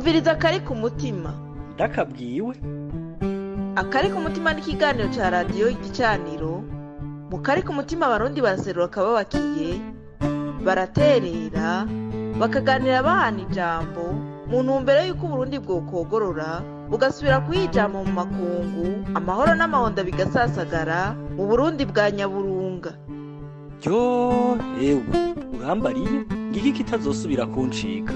umviriza akari ku mutima ndakabwiwe akari ku mutima ni ikiganiro cya radiyo igicaniro mu kari ku mutima abarundi baraserura akababakiye baraterera bakaganira bahana ijambo mu ntumbero y'uko uburundi bwokogorora bugasubira kuyijama mu makungu amahoro n'amahonda bigasasagara mu burundi bwa nyaburunga ryo ewe urambariye ngiki kitazosubira kuncika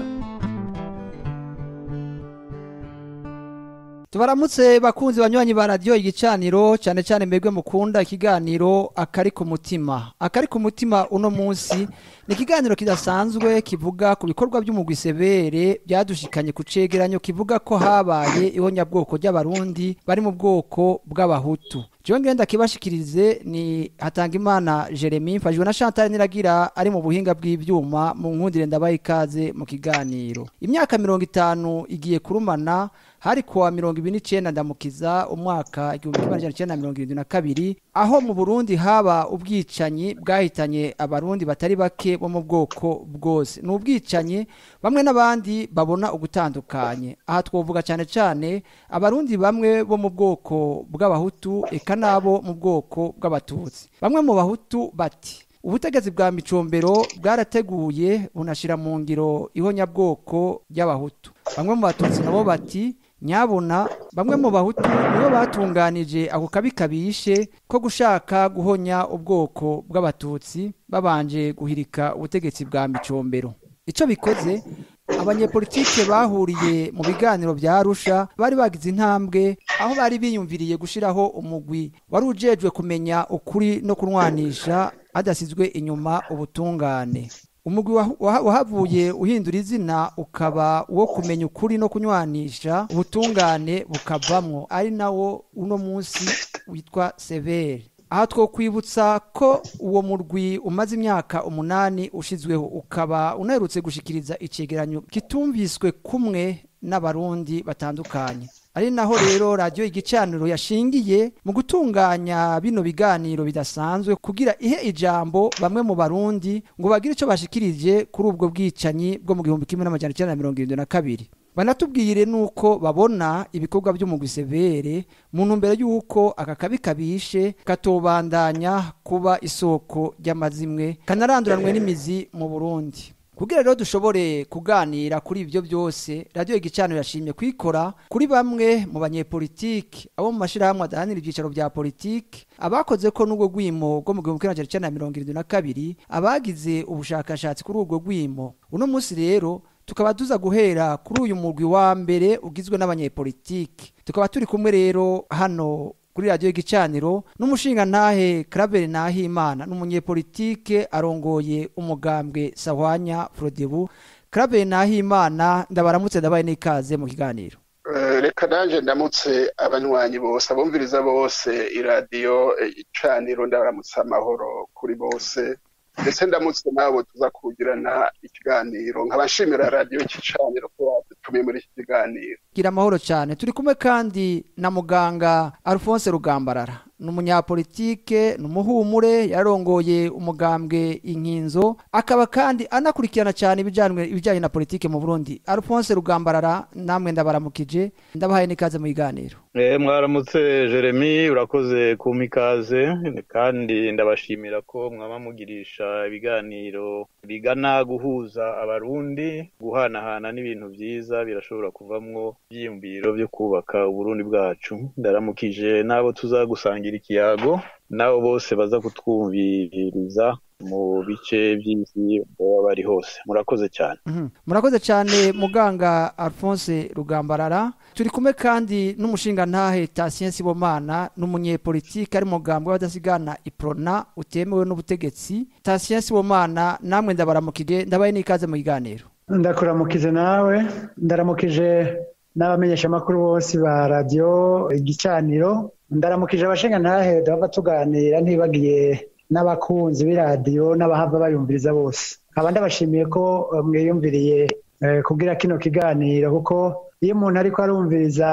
tubaramutse bakunzi banywanyi ba radiyo igicaniro cyane cyane mbegwe mukunda ikiganiro akari ku mutima akari ku mutima uno munsi ni ikiganiro kidasanzwe kivuga ku bikorwa by'umugwisebere byadushikanye ku cegeranyo kivuga ko habaye ihonyabwoko ry'abarundi bari mu bwoko bw'abahutu jewe ngenda kibashikirize ni Hatangimana Jeremy mfashijwe na Chantal Niragira ari mu buhinga bw'ivyuma mu nkundire ndabaye ikaze mu kiganiro imyaka mirongo itanu igiye kurumana hari kuwa mirongo ibiri n'icenda ndamukiza umwaka igihumbi kimwe amajana icenda na mirongo irindwi na kabiri aho mu Burundi haba ubwicanyi bwahitanye abarundi batari bake bo mu bwoko bwose ni ubwicanyi bamwe n'abandi babona ugutandukanye aha twovuga cyane cyane abarundi bamwe bo mu bwoko bw'abahutu eka nabo mu bwoko bw'abatutsi bamwe mu bahutu bati ubutegetsi bwa micombero bwarateguye bunashira mu ngiro ihonyabwoko ry'abahutu bamwe mu batutsi nabo bati nyabona bamwe mu bahutu nibo batunganije ako kabi kabishe ko gushaka guhonya ubwoko bw'abatutsi babanje guhirika ubutegetsi bwa micombero icyo bikoze abanyepolitike bahuriye mu biganiro bya Arusha bari bagize intambwe aho bari biyumviriye gushiraho umugwi wari ujejwe kumenya ukuri no kunwanisha hadasizwe inyuma ubutungane umugwi wahavuye uhindura izina ukaba uwo kumenya ukuri no kunywanisha ubutungane bukavamwo ari nawo uno munsi witwa severe aha twokwibutsa ko uwo murwi umaze imyaka umunani ushizweho ukaba unaherutse gushikiriza icegeranyo kitumviswe kumwe n'abarundi batandukanye ari naho rero radiyo igicaniro yashingiye mu gutunganya bino biganiro bidasanzwe kugira ihe ijambo bamwe mu barundi ngo bagire icyo bashikirije kuri ubwo bwicanyi bwo mu gihumbi kimwe n'amajana icyenda na mirongo irindwi na kabiri banatubwire nuko babona ibikorwa by'umugwisebere mu ntumbero y'uko aka kabi kabishe katobandanya kuba isoko ry'amazimwe kanaranduranwe n'imizi mu burundi kugira rero dushobore kuganira kuri ibyo byose radiyo igicaniro yashimye kwikora kuri bamwe mu banyepolitiki abo mu mashyirahamwe adahanira ibyicaro bya politiki abakoze ko n'ubwo rwimo rwo mu gihumbi kimwe magana cyenda mirongo irindwi na kabiri abagize ubushakashatsi kuri ubwo rwimo uno munsi rero tukaba tuza guhera kuri uyu mugwi wa mbere ugizwe n'abanyepolitiki tukaba turi kumwe rero hano kuri radiyo y'igicaniro n'umushingantahe Claver Nahimana n'umunyepolitike arongoye umugambwe Sahwanya Frodebu Claver Nahimana ndabaramutse ndabaye n'ikaze mu kiganiro reka naje ndamutse abanywanyi bose abumviriza bose iradiyo icaniro ndabaramutse amahoro kuri bose ndetse ndamutse nabo tuza kugirana ikiganiro nkabashimira radiyo igicaniro ko badutumiye muri iki kiganiro gira amahoro cyane turi kumwe kandi na muganga Alphonse Rugambarara ni umunyapolitike ni umuhumure yarongoye umugambwe inkinzo akaba kandi anakurikirana cyane ibijyanye na politike mu burundi Alphonse Rugambarara namwe ndabaramukije ndabahaye n'ikaze mu biganiro mwaramutse jeremy urakoze kumpa ikaze kandi ndabashimira ko mwaba mugirisha ibiganiro bigana guhuza abarundi guhanahana n'ibintu byiza birashobora kuvamwo ibyiyumviro byo kubaka uburundi bwacu ndaramukije n'abo tuzagusangira ikiyago n'abo bose baza kutwumviriza mu bice by'isi baba bari hose murakoze cyane murakoze cyane muganga alphonse rugambarara turi kumwe kandi n'umushingantahe Tatien Sibomana n'umunyepolitike ari mugambwe w'abadasigana iprona utemewe n'ubutegetsi Tatien Sibomana namwe ndabaramukije ndabaye n'ikaze mu kiganiro ndakuramukije nawe ndaramukije n'abamenyeshamakuru bose ba radiyo igicaniro ndaramukije abashingantahe duhava tuganira ntibagiye n'abakunzi b'iradiyo n'abahava bayumviriza bose nkaba ndabashimiye ko mwiyumviriye kubwira kino kiganiro kuko iyo umuntu ariko arumviriza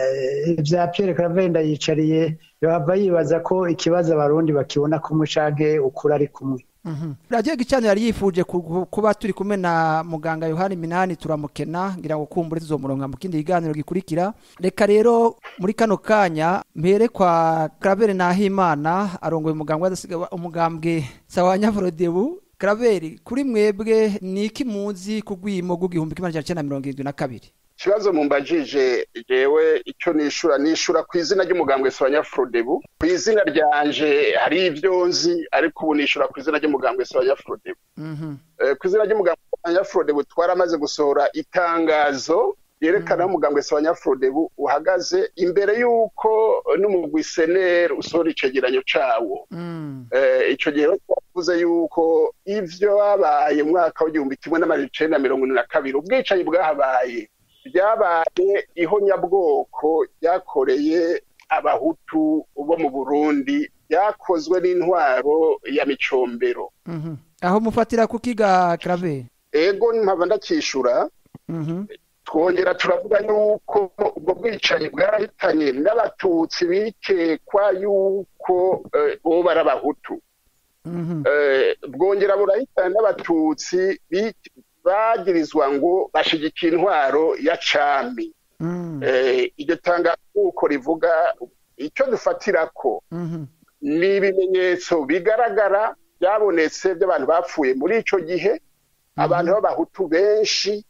ibya Pierre Claver yicariye yaba yibaza ko ikibazo abarundi bakibona kumwe canke ukuri ari kumwe radiyo gicaniro yari yifuje ku- ku- kuba turi kumwe na muganga yohani minani turamukena ngira ngo kumbure tuzomuronka mu kindi kiganiro gikurikira reka rero muri kano kanya mpere kwa karabere nahimana arongoye umugambwe adasiga umugambwe sawa nyaforodebu karaberi kuri mwebwe ni iki muzi ku rwimo rw'igihumbi kimwe magana cyenda mirongo irindwi na kabiri ikibazo mumbajije jewe icyo nishura nishura ku izina ry'umugambwe Soanya Frodebu ku izina ryanje hari ibyo nzi ariko ubu nishura ku izina ry'umugambwe Soanya Frodebu Mhm. Eh, ku izina ry'umugambwe Soanya Frodebu twaramaze gusohora itangazo yerekana aho umugambwe Soanya Frodebu uhagaze imbere y'uko n'umugwi seneri usohora icegeranyo cawo Mm. Eh, ico gihe rero twavuze yuko ivyo babaye mu mwaka w'igihumbi kimwe n'amajana icenda na mirongo ine na kabiri ubwicanyi bwahabaye byabaye ihonyabwoko ryakoreye abahutu bo mu burundi byakozwe n'intwaro ya micombero Mhm. aho mufatira kukiga karaberi ego mpava ndakishura Mhm. twongera turavuga yuko ubwo bwicanyi bwarahitanye n'abatutsi bikekwa yuko eh, boba ari abahutu Mhm. Eh, bwongera burahitana n'abatutsi bi- bagirizwa ngo bashigikiye intwaro ya cami Mm. Eh, iryo tangazo uko rivuga icyo dufatirako Mhm. ni ibimenyetso bigaragara byabonetse by'abantu bapfuye muri ico gihe abantu b'abahutu benshi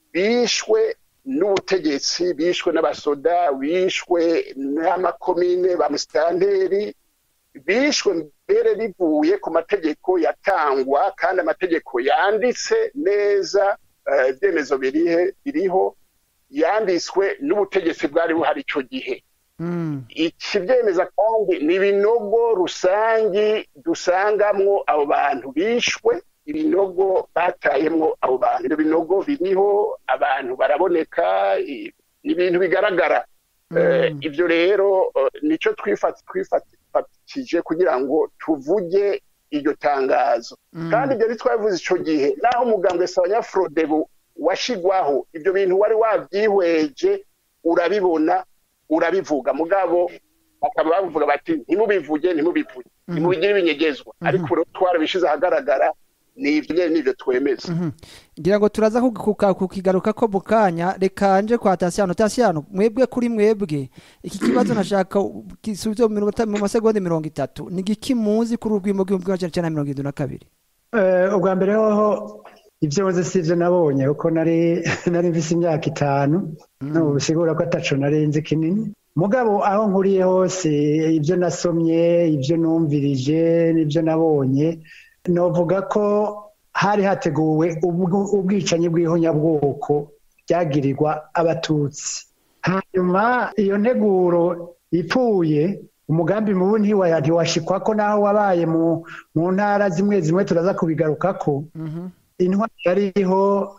bishwe n'ubutegetsi bishwe n'abasoda bishwe n'amakomine ba musitanteri bishwe mbere bivuye ku mategeko yatangwa kandi amategeko yanditse neza eh, ibyemezo birihe biriho yanditswe n'ubutegetsi bwari buhari ico gihe Mm. ikibyemeza kandi ni ibinogo rusangi dusangamwo abo bantu bishwe ibinogo batayemwo abo bantu ibyo binogo biriho abantu baraboneka i- ni ibintu bigaragara Eh, Mm. ibyo rero eh, nicyo twifat- twifatije kugira ngo tuvuge iryo tangazo Mm. kandi ibyo ntitwabivuze icyo gihe naho umugambwe Frodebu washigwaho ibyo bintu wari wabyihweje urabibona urabivuga mugabo bakaba bavuga bati ntimubivuge ntimubivuge ntimubigire ibinyegezwa ariko ubu rero twarabishize ahagaragara ni ibyo nyine nibyo twemeza Mhm. ngira ngo turaza kuka- kukigaruka ko mu kanya reka nje kwa tasiyano tasiyano mwebwe kuri mwebwe iki kibazo nashaka gisubizo mu minota- mu masegonda mirongo itatu ni igiki muzi kuri urwimo rw'ibihumbi kimwe magana cyenda mirongo irindwi na kabiri Eh, ubwa mbere hoho ibyo nzi si ibyo nabonye kuko nari nari mvise imyaka itanu n'ubu bisigura ko ataco nari nzi kinini mugabo aho nkuriye hose ibyo nasomye ibyo numvirije n'ibyo nabonye novuga ko hari hateguwe ubwo- ubwicanyi bw'ihonyabwoko byagirirwa abatutsi hanyuma iyo nteguro ipfuye umugambi mubi ntiwa- ntiwashikwako naho wabaye mu mu ntara zimwe zimwe turaza kubigarukako intwari yariho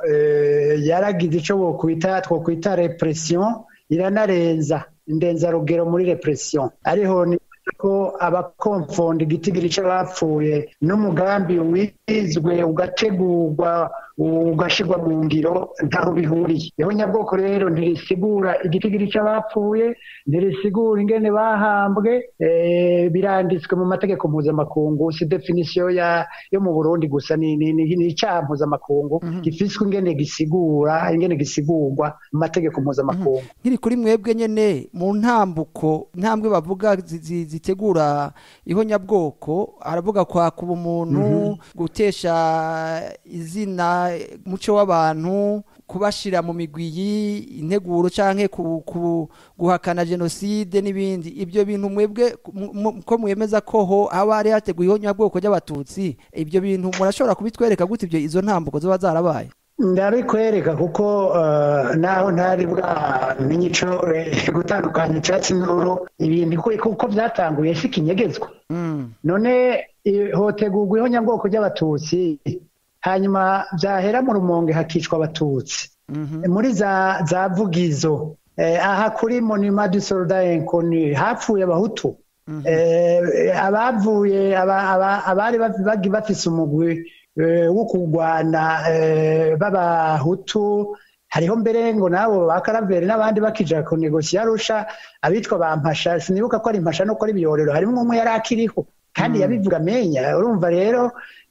eh, yaragize ico bokwita twokwita repression iranarenza indenzarugero muri repression ariho ni ko abakomfonda igitigiri c'abapfuye n'umugambi wizwe ugategurwa ugashirwa mu ngiro ntaho bihuriye ihonyabwoko rero ntirisigura igitigiri c'abapfuye ntirisigura ingene bahambwe eh, biranditswe mu mategeko mpuzamakungu si definisiyo ya yo mu burundi gusa ni ni- ni- ni icaha mpuzamakungu gifiswe ingene gisigura ingene gisigurwa mu mategeko mpuzamakungu nkiri kuri mwebwe nyene mu ntambuko ntambwe bavuga zi- zi- zitegura ihonyabwoko haravuga kwakuba umuntu gutesha izina muco w'abantu kubashira mu migwi integuro canke ku, ku, guhakana jenoside n'ibindi ibyo bintu mwebwe mu- mu- ko mwemeza ko ho haba hari hateguye ihonyabwoko ry'abatutsi ibyo bintu murashobora kubitwereka gute ibyo izo ntambuko zoba zarabaye ndabikwereka kuko eh, naho ntari bwamenye ico eh, gutandukanya icyatsi n'uru ibintu ko- kuko byatanguye si kinyegezwa mm. none eh, hotegurwa ihonyabwoko ry'abatutsi hanyuma byahera mu rumonge hakicwa abatutsi Mhm. muri za za vugizo eh, aha kuri monument du soldat inconnu hapfuye abahutu eh, abavuye aba- aba- abari baf- bagi bafise umugwi eh, wo kurwana eh, b'abahutu hariho mbere ngo nabo ba karaveri n'abandi bakija ku negosiyo arusha abitwa ba mpasha sinibuka ko ari mpasha no ko ari biyorero harimo umwe yari akiriho kandi yabivuga amenya urumva rero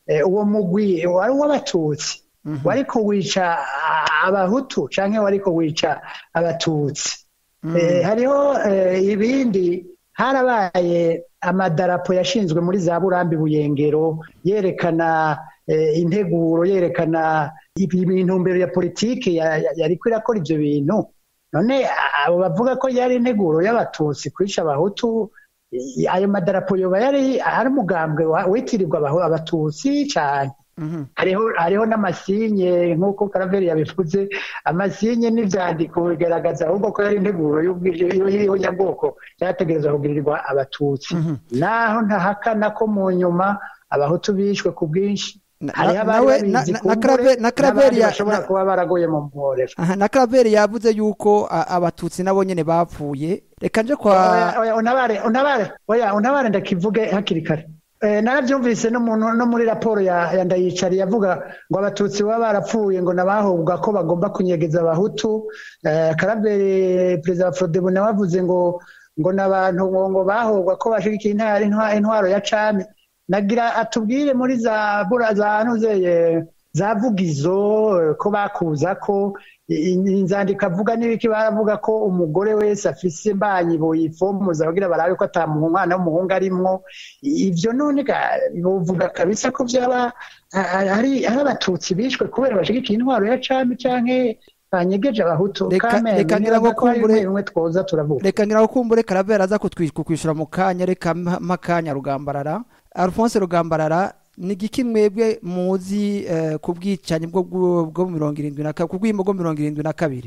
uwo mugwi wari uw'abatutsi wariko wica abahutu canke wariko wica abatutsi hariho ibindi harabaye amadarapo yashinzwe muri za burambi buyengero yerekana integuro yerekana intumbero ya politiki yariko irakora ivyo bintu none abo bavuga ko yari integuro y'abatutsi kwica abahutu ayo madarapo yoba yari ari umugambwe witirirwa abatutsi cane hariho n'amasinye nk'uko karaveri yabivuze amasinye n'ivyandiko bigaragaza ahubwo ko yari integuro y'ubwoko cyategerezwa kugirirwa abatutsi naho ntahakana ko mu nyuma abahutu bishwe ku bwinshi hariho abari babizi kumbure n'abandi bashobora kuba baragoye mu mporero na karaveri yavuze yuko abatutsi nabo nyene bapfuye reka nje kwa unabare unabare oya unabare ndakivuge hakiri kare narabyumvise no muri raporo ya ndayicari yavuga ngo abatutsi baba barapfuye ngo nabahubwa ko bagomba kunyegeza abahutu karabere perezida wa forodebu nawe avuze ngo ngo n'abantu ngo bahubwa ko bashigikiye intwaro ya cami nagira atubwire muri za za ntuzeye za vugizo ko bakuza ko inzandiko avuga n'ibiki baravuga ko umugore wese afise imbanyi boyifomuza kugira barabe ko ata umwana w'umuhungu arimwo ivyo none bovuga kabisa ko vyaba ari abatutsi bishwe kubera bashigikiye intwaro ya cami canke banyegeje abahutu reka ngira ngo kumbure bimwe twoza turavuga reka ngira ngo kumbure karavera aza kukwishura mu kanya reka makanya rugambarara Alphonse rugambarara ni igiki mwebwe muzi ku bwicanyi bwo mirongo irindwi na kabiri ku bw'imbo bwo mirongo irindwi na kabiri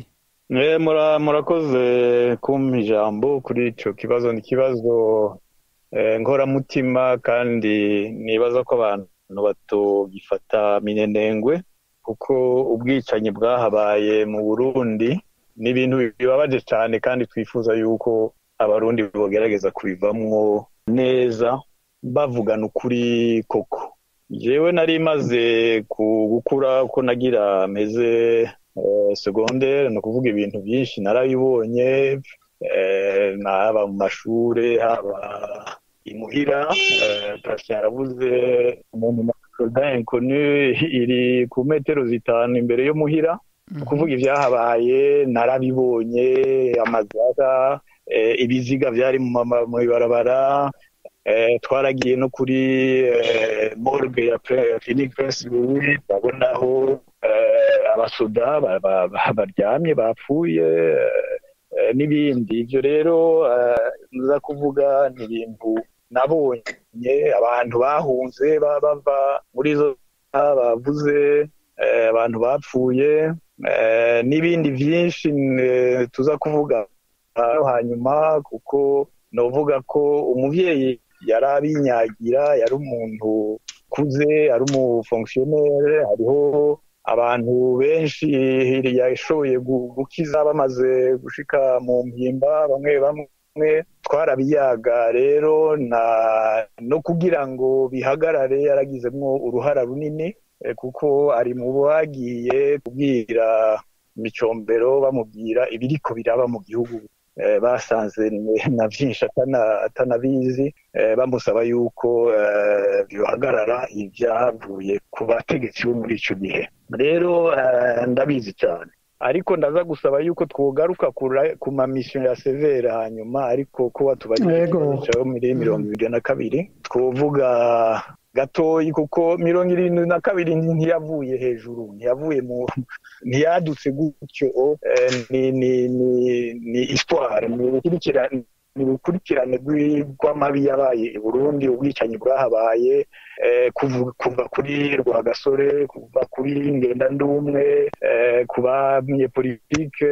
murakoze kumpa ijambo kuri icyo kibazo ni ikibazo nkoramutima kandi nibaza ko abantu batogifata minenengwe kuko ubwicanyi bwahabaye mu burundi ni ibintu bibabaje cyane kandi twifuza yuko abarundi bogerageza kubivamwo neza bavugana ukuri koko jewe nari maze gukura ko nagira meze segondere ni ukuvuga ibintu byinshi narabibonye haba mu mashure haba imuhira pasi yaravuze umuntu inconu iri ku metero zitanu imbere yo muhira ni ukuvuga ibyahabaye narabibonye amazara ibiziga byari mu ibarabara twaragiye no kuri morgue ya clinique prince louis babonaho abasoda baryamye bapfuye n'ibindi ibyo rero nza kuvuga ni ibintu nabonye abantu bahunze bava muri zo bavuze abantu bapfuye n'ibindi byinshi tuza kuvuga hanyuma kuko novuga ko umubyeyi yari abinyagira yari umuntu ukuze ari umufongisiyoneri hariho abantu benshi yashoboye gukiza bamaze gushika mu mpimba bamwe bamwe twarabiyaga rero no kugira ngo bihagarare yaragizemo uruhara runini kuko ari mu bagiye kubwira imicombero bamubwira ibiriko biraba mu gihugu basanze na byinshi atanabizi bamusaba yuko bihagarara ibyavuye ku bategetsi bo muri icyo gihe rero ndabizi cyane ariko ndaza gusaba yuko twogaruka ku mamisiyo ya severe hanyuma ariko ko watubariye muri mirongo ibiri na kabiri twovuga gatoyi kuko mirongo irindwi na kabiri ntiyavuye hejuru ntiyavuye mu ntiyadutse gutyo ni ni ni ni histoire ni urukurikirane rw'amabi yabaye i burundi ubwicanyi bwahabaye kuva kuri rwagasore kuva kuri ngendandumwe ku banyepolitike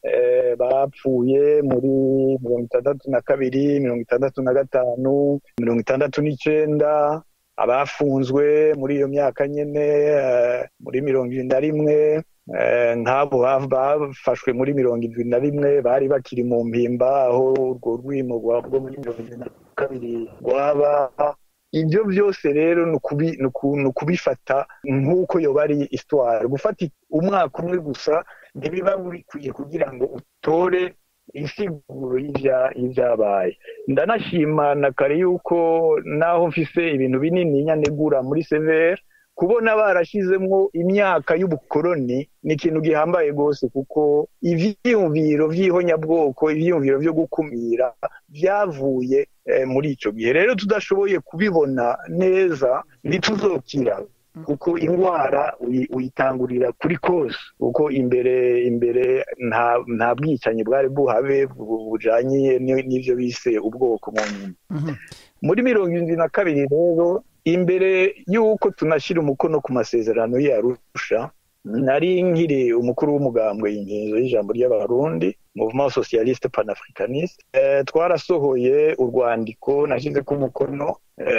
bapfuye muri mirongo itandatu na kabiri mirongo itandatu na gatanu mirongo itandatu n'icyenda abafunzwe muri iyo myaka nyine muri mirongo irindwi na rimwe nk'abo bafashwe muri mirongo irindwi na rimwe bari bakiri mu mpimba aho urwo rwimo rwo muri mirongo irindwi na kabiri rwaba ibyo byose rero ni ukubifata nk'uko yoba ari isitwara gufata umwaka umwe gusa ntibiba bikwiye kugira ngo utore insiguro y'ivya- y'ivyabaye ndanashima na kare yuko naho mfise ibintu binini nyanegura muri severe kubona barashizemwo imyaka y'ubukoroni ni ikintu gihambaye rwose kuko ivyiyumviro vy'ihonyabwoko ivyiyumviro vyo gukumira vyavuye eh, muri ico gihe rero tudashoboye kubibona neza ntituzokira kuko indwara uyi- uyitangurira kuri kose kuko imbere imbere nta nta bwicanyi bwari buhabe bu- bujanye ni- n'ivyo bise ubwoko mu nyuma Mhm. muri mirongo irindwi na kabiri rero imbere y'uko tunashyira umukono ku masezerano y'arusha nari nkiri umukuru w'umugambwe ingingo y'ijambo ry'abarundi mouvement socialiste panafricaniste eh, twarasohoye urwandiko nashyize ku mukono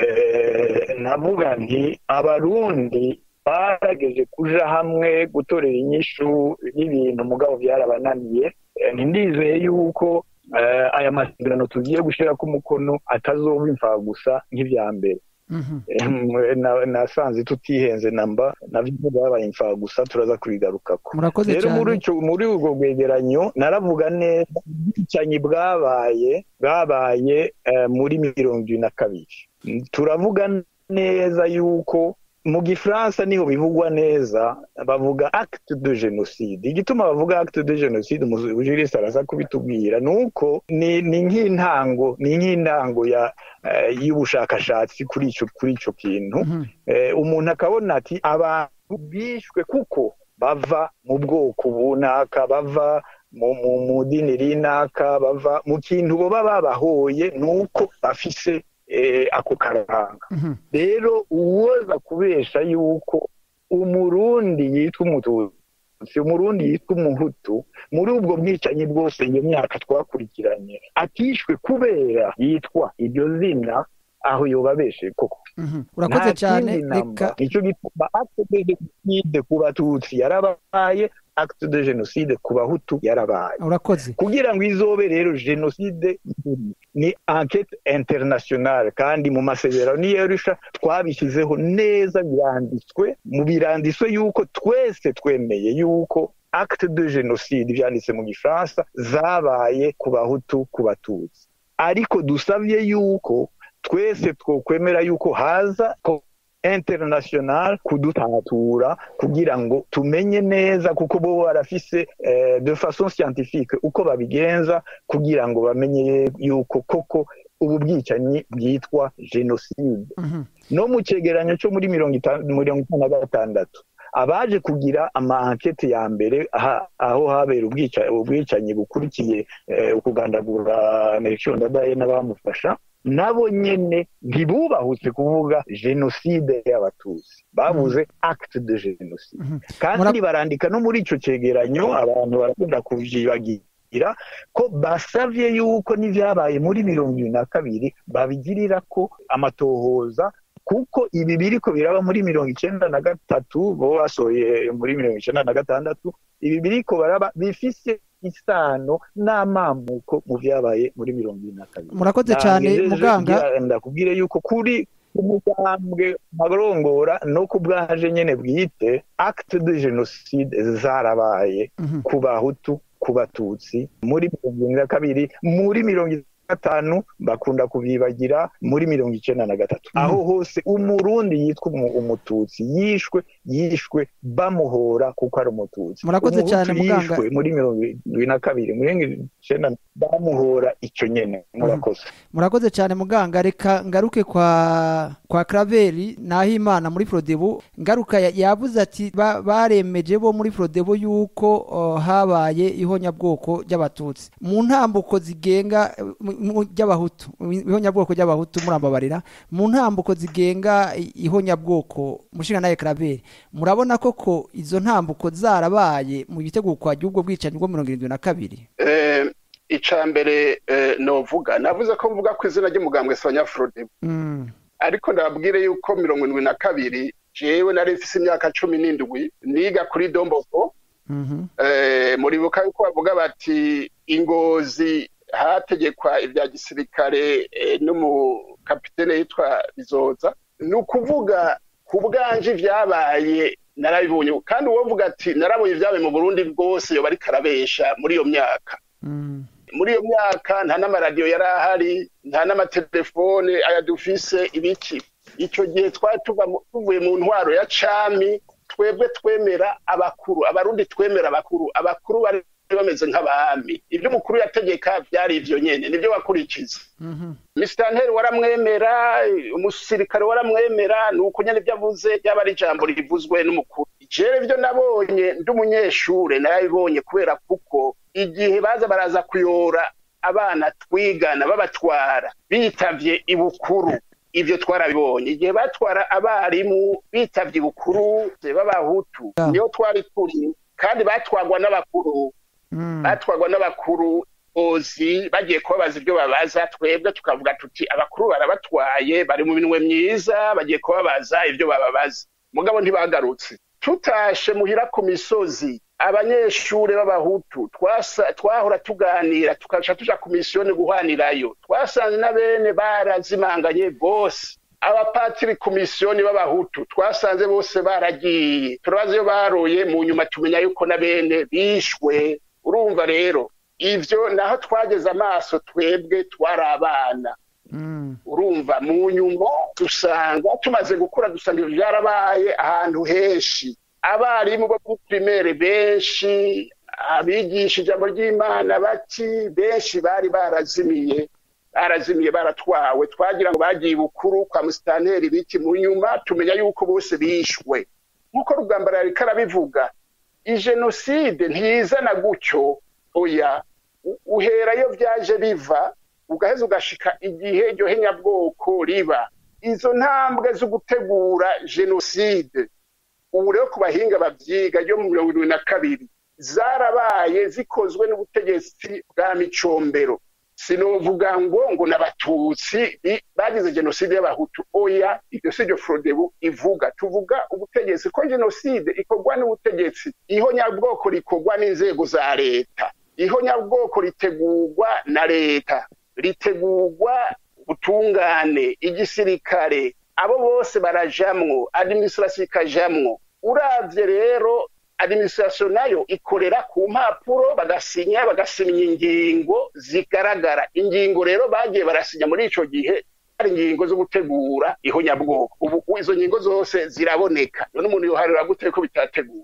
eh, navuga nti abarundi barageje kuja hamwe gutorera inyishu y'ibintu mugabo byarabananiye Eh, ntindizeye yuko eh, aya masezerano tugiye gushira ku mukono atazoba imfa gusa nk'ivya mbere Mhm. Eh, na- nasanze tutihenze namba navyo byabaye imfa gusa turaza kubigarukako murakoze rero muri cyane ico muri ubwo bwegeranyo naravuga neza ubwicanyi bwabaye bwabaye eh, muri mirongo ibiri na kabiri turavuga neza yuko mu gifaransa niho bivugwa neza bavuga acte de genocide igituma bavuga acte de genocide umujurisi araza kubitubwira ni uko ni ni nk'intango ni nk'intango ya eh, y'ubushakashatsi kuri ico kuri ico kintu Mhm. eh, umuntu akabona ati abantu bishwe kuko bava mu bwoko bunaka bava mu, mu, mu dini rinaka bava mu kintu boba babahoye nuko bafise eh, ako karanga Mhm. rero uwoza kubesha yuko umurundi yitwa umututsi umurundi yitwa umuhutu muri ubwo bwicanyi bwose iyo myaka twakurikiranye atishwe kubera yitwa iryo zina aho yobabeshe koko Mhm. urakoze nta cyane kindi namba. reka nicyo gituma acte de genocide ku batutsi yarabaye acte de genocide ku bahutu yarabaye urakoze kugira ngo izobe rero genocide ni enquete internationale kandi mu masezerano y'arusha twabishyizeho neza biranditswe mu biranditswe yuko twese twemeye yuko acte de genocide byanditse mu gifaransa zabaye ku bahutu ku batutsi ariko dusabye yuko twese twokwemera yuko haza ko international kudutatura kugira ngo tumenye neza kuko bo barafise eh, de façon scientifique uko babigenza kugira ngo bamenye yuko koko ubu bwicanyi bwitwa genocide Mhm. no mu cegeranyo cyo muri mirongo itanu mirongo itanu na gatandatu abaje kugira ama-ankete ya mbere aha- aho habera ubwica- ubwicanyi bukurikiye eh, ukugandagura Melchior Ndadaye n'abamufasha nabo nyene ntibubahutse kuvuga genocide y'abatutsi bavuze acte de genocide Mhm. kandi Mura- barandika no muri ico cegeranyo abantu barakunda kuvyibagira ko basavye yuko n'ivyabaye muri mirongo ibiri na kabiri babigirira ko amatohoza kuko ibi biriko biraba muri mirongo icenda na gatatu bo basohoye muri mirongo icenda na gatandatu ibi biriko baraba bifise isano n'amamuko mu vyabaye muri mirongo ibiri na kabiri murakoze cyane Nagejeje muganga kugira- ndakubwire yuko kuri umugambwe marongora no ku bwaje nyene bwite acte de genocide zarabaye Mhm. ku bahutu ku batutsi muri mirongo irindwi na kabiri muri mirongo itanu na gatanu bakunda kubibagira muri mirongo icenda na gatatu Mhm. aho hose umurundi yitwa umu- umututsi yishwe yishwe bamuhora kuko ari umututsi Murakoze Umuhutu cyane, muganga. yishwe muri mirongo irindwi na kabiri muri mirongo icenda bamuhora ico nyene murakoze murakoze cyane muganga reka ngaruke kwa kwa Kraveri Nahimana muri Frodebu ngaruka ya- yavuze ati ba- baremeje bo muri Frodebu yuko uh, habaye ihonyabwoko ry'abatutsi mu ntambuko zigenga eh, mu- mu- ry'abahutu ihonyabwoko ry'abahutu murambabarira mu ntambuko zigenga i- ihonyabwoko mushinga naye Kraveri murabona koko izo ntambuko zarabaye mu gitegurwa ry'ubwo bwicanyi bwo mirongo irindwi na kabiri Eh, ica mbere eh, novuga navuze ko mvuga ku izina ry'umugambwe Sanyafrode Mm, ariko ndababwire yuko mirongo indwi na kabiri jewe nari mfise imyaka cumi n'indwi niga kuri domboko mhm, eh, muribuka yuko bavuga bati ingozi hategekwa ibya gisirikare eh, n'umukapitene yitwa bizoza ni ukuvuga ku bwanje vyabaye narabibonye kandi uwovuga ati narabonye ibyabaye mu burundi bwose yoba ariko arabesha muri iyo myaka mm, muri iyo myaka nta n'amaradiyo yari ahari nta n'amatelefone aya dufise ibiki icyo gihe twari tuva mu- tuvuye mu ntwaro ya cami twebwe twemera abakuru abarundi twemera abakuru abakuru bari bameze nk'abami ibyo umukuru yategeka byari ivyo nyene nibyo wakurikiza misitanteri waramwemera umusirikare waramwemera ni uko nyene ibyo avuze ryaba ari ijambo rivuzwe n'umukuru jewe ibyo nabonye ndi umunyeshure narabibonye kubera kuko igihe baza baraza kuyora abana twigana babatwara bitavye ibukuru ivyo twarabibonye igihe batwara abarimu bitavye ibukuru b'abahutu Yeah. niyo twari turi kandi batwarwa n'abakuru batwarwa n'abakuru ozi bagiye kubabaza ibyo babaza twebwe tukavuga tuti abakuru barabatwaye bari mu minwe myiza bagiye kubabaza ibyo bababaza mugabo ntibagarutse tutashe muhira ku misozi abanyeshure b'abahutu twasa- twahora tuganira tukaca tuja ku misiyoni guhanirayo twasanze na bene barazimanganye bose abapatiri ku misiyoni b'abahutu twasanze bose baragiye turabaza iyo baroye mu nyuma tumenya yuko na bene bishwe urumva rero ivyo naho twageze amaso twebwe twari abana urumva mu nyuma dusanga tumaze gukura dusanga ibyo byarabaye ahantu henshi abarimu bo muri primaire benshi abigisha ijambo ry'imana baki benshi bari barazimiye barazimiye baratwawe twagira ngo bagiye bukuru kwa musitanteri biki mu nyuma tumenya yuko bose bishwe nk'uko rugambara yariko arabivuga ijenoside ntizana gutyo oya u- uhera iyo byaje biva ugaheza ugashika igihe iryo henyabwoko riba izo ntambwe zo gutegura jenoside ubu rero ku bahinga babyiga ryo mu mirongo irindwi na kabiri zarabaye zikozwe n'ubutegetsi bwa micombero sinovuga ngo ngo n'abatutsi bi- bagize jenoside y'abahutu oya ibyo si byo frodebu ivuga tuvuga ubutegetsi ko jenoside ikorwa n'ubutegetsi ihonyabwoko rikorwa n'inzego za leta ihonyabwoko ritegurwa na leta ritegurwa ubutungane igisirikare abo bose barajamwo administration ikajamwo uravye rero administration nayo ikorera ku mpapuro bagasinya bagasinya ingingo zigaragara ingingo rero bagiye barasinya muri ico gihe hari ingingo zo gutegura ihonyabwoko ubu izo ngingo zose ziraboneka none umuntu yoharira gute ko bitateguwe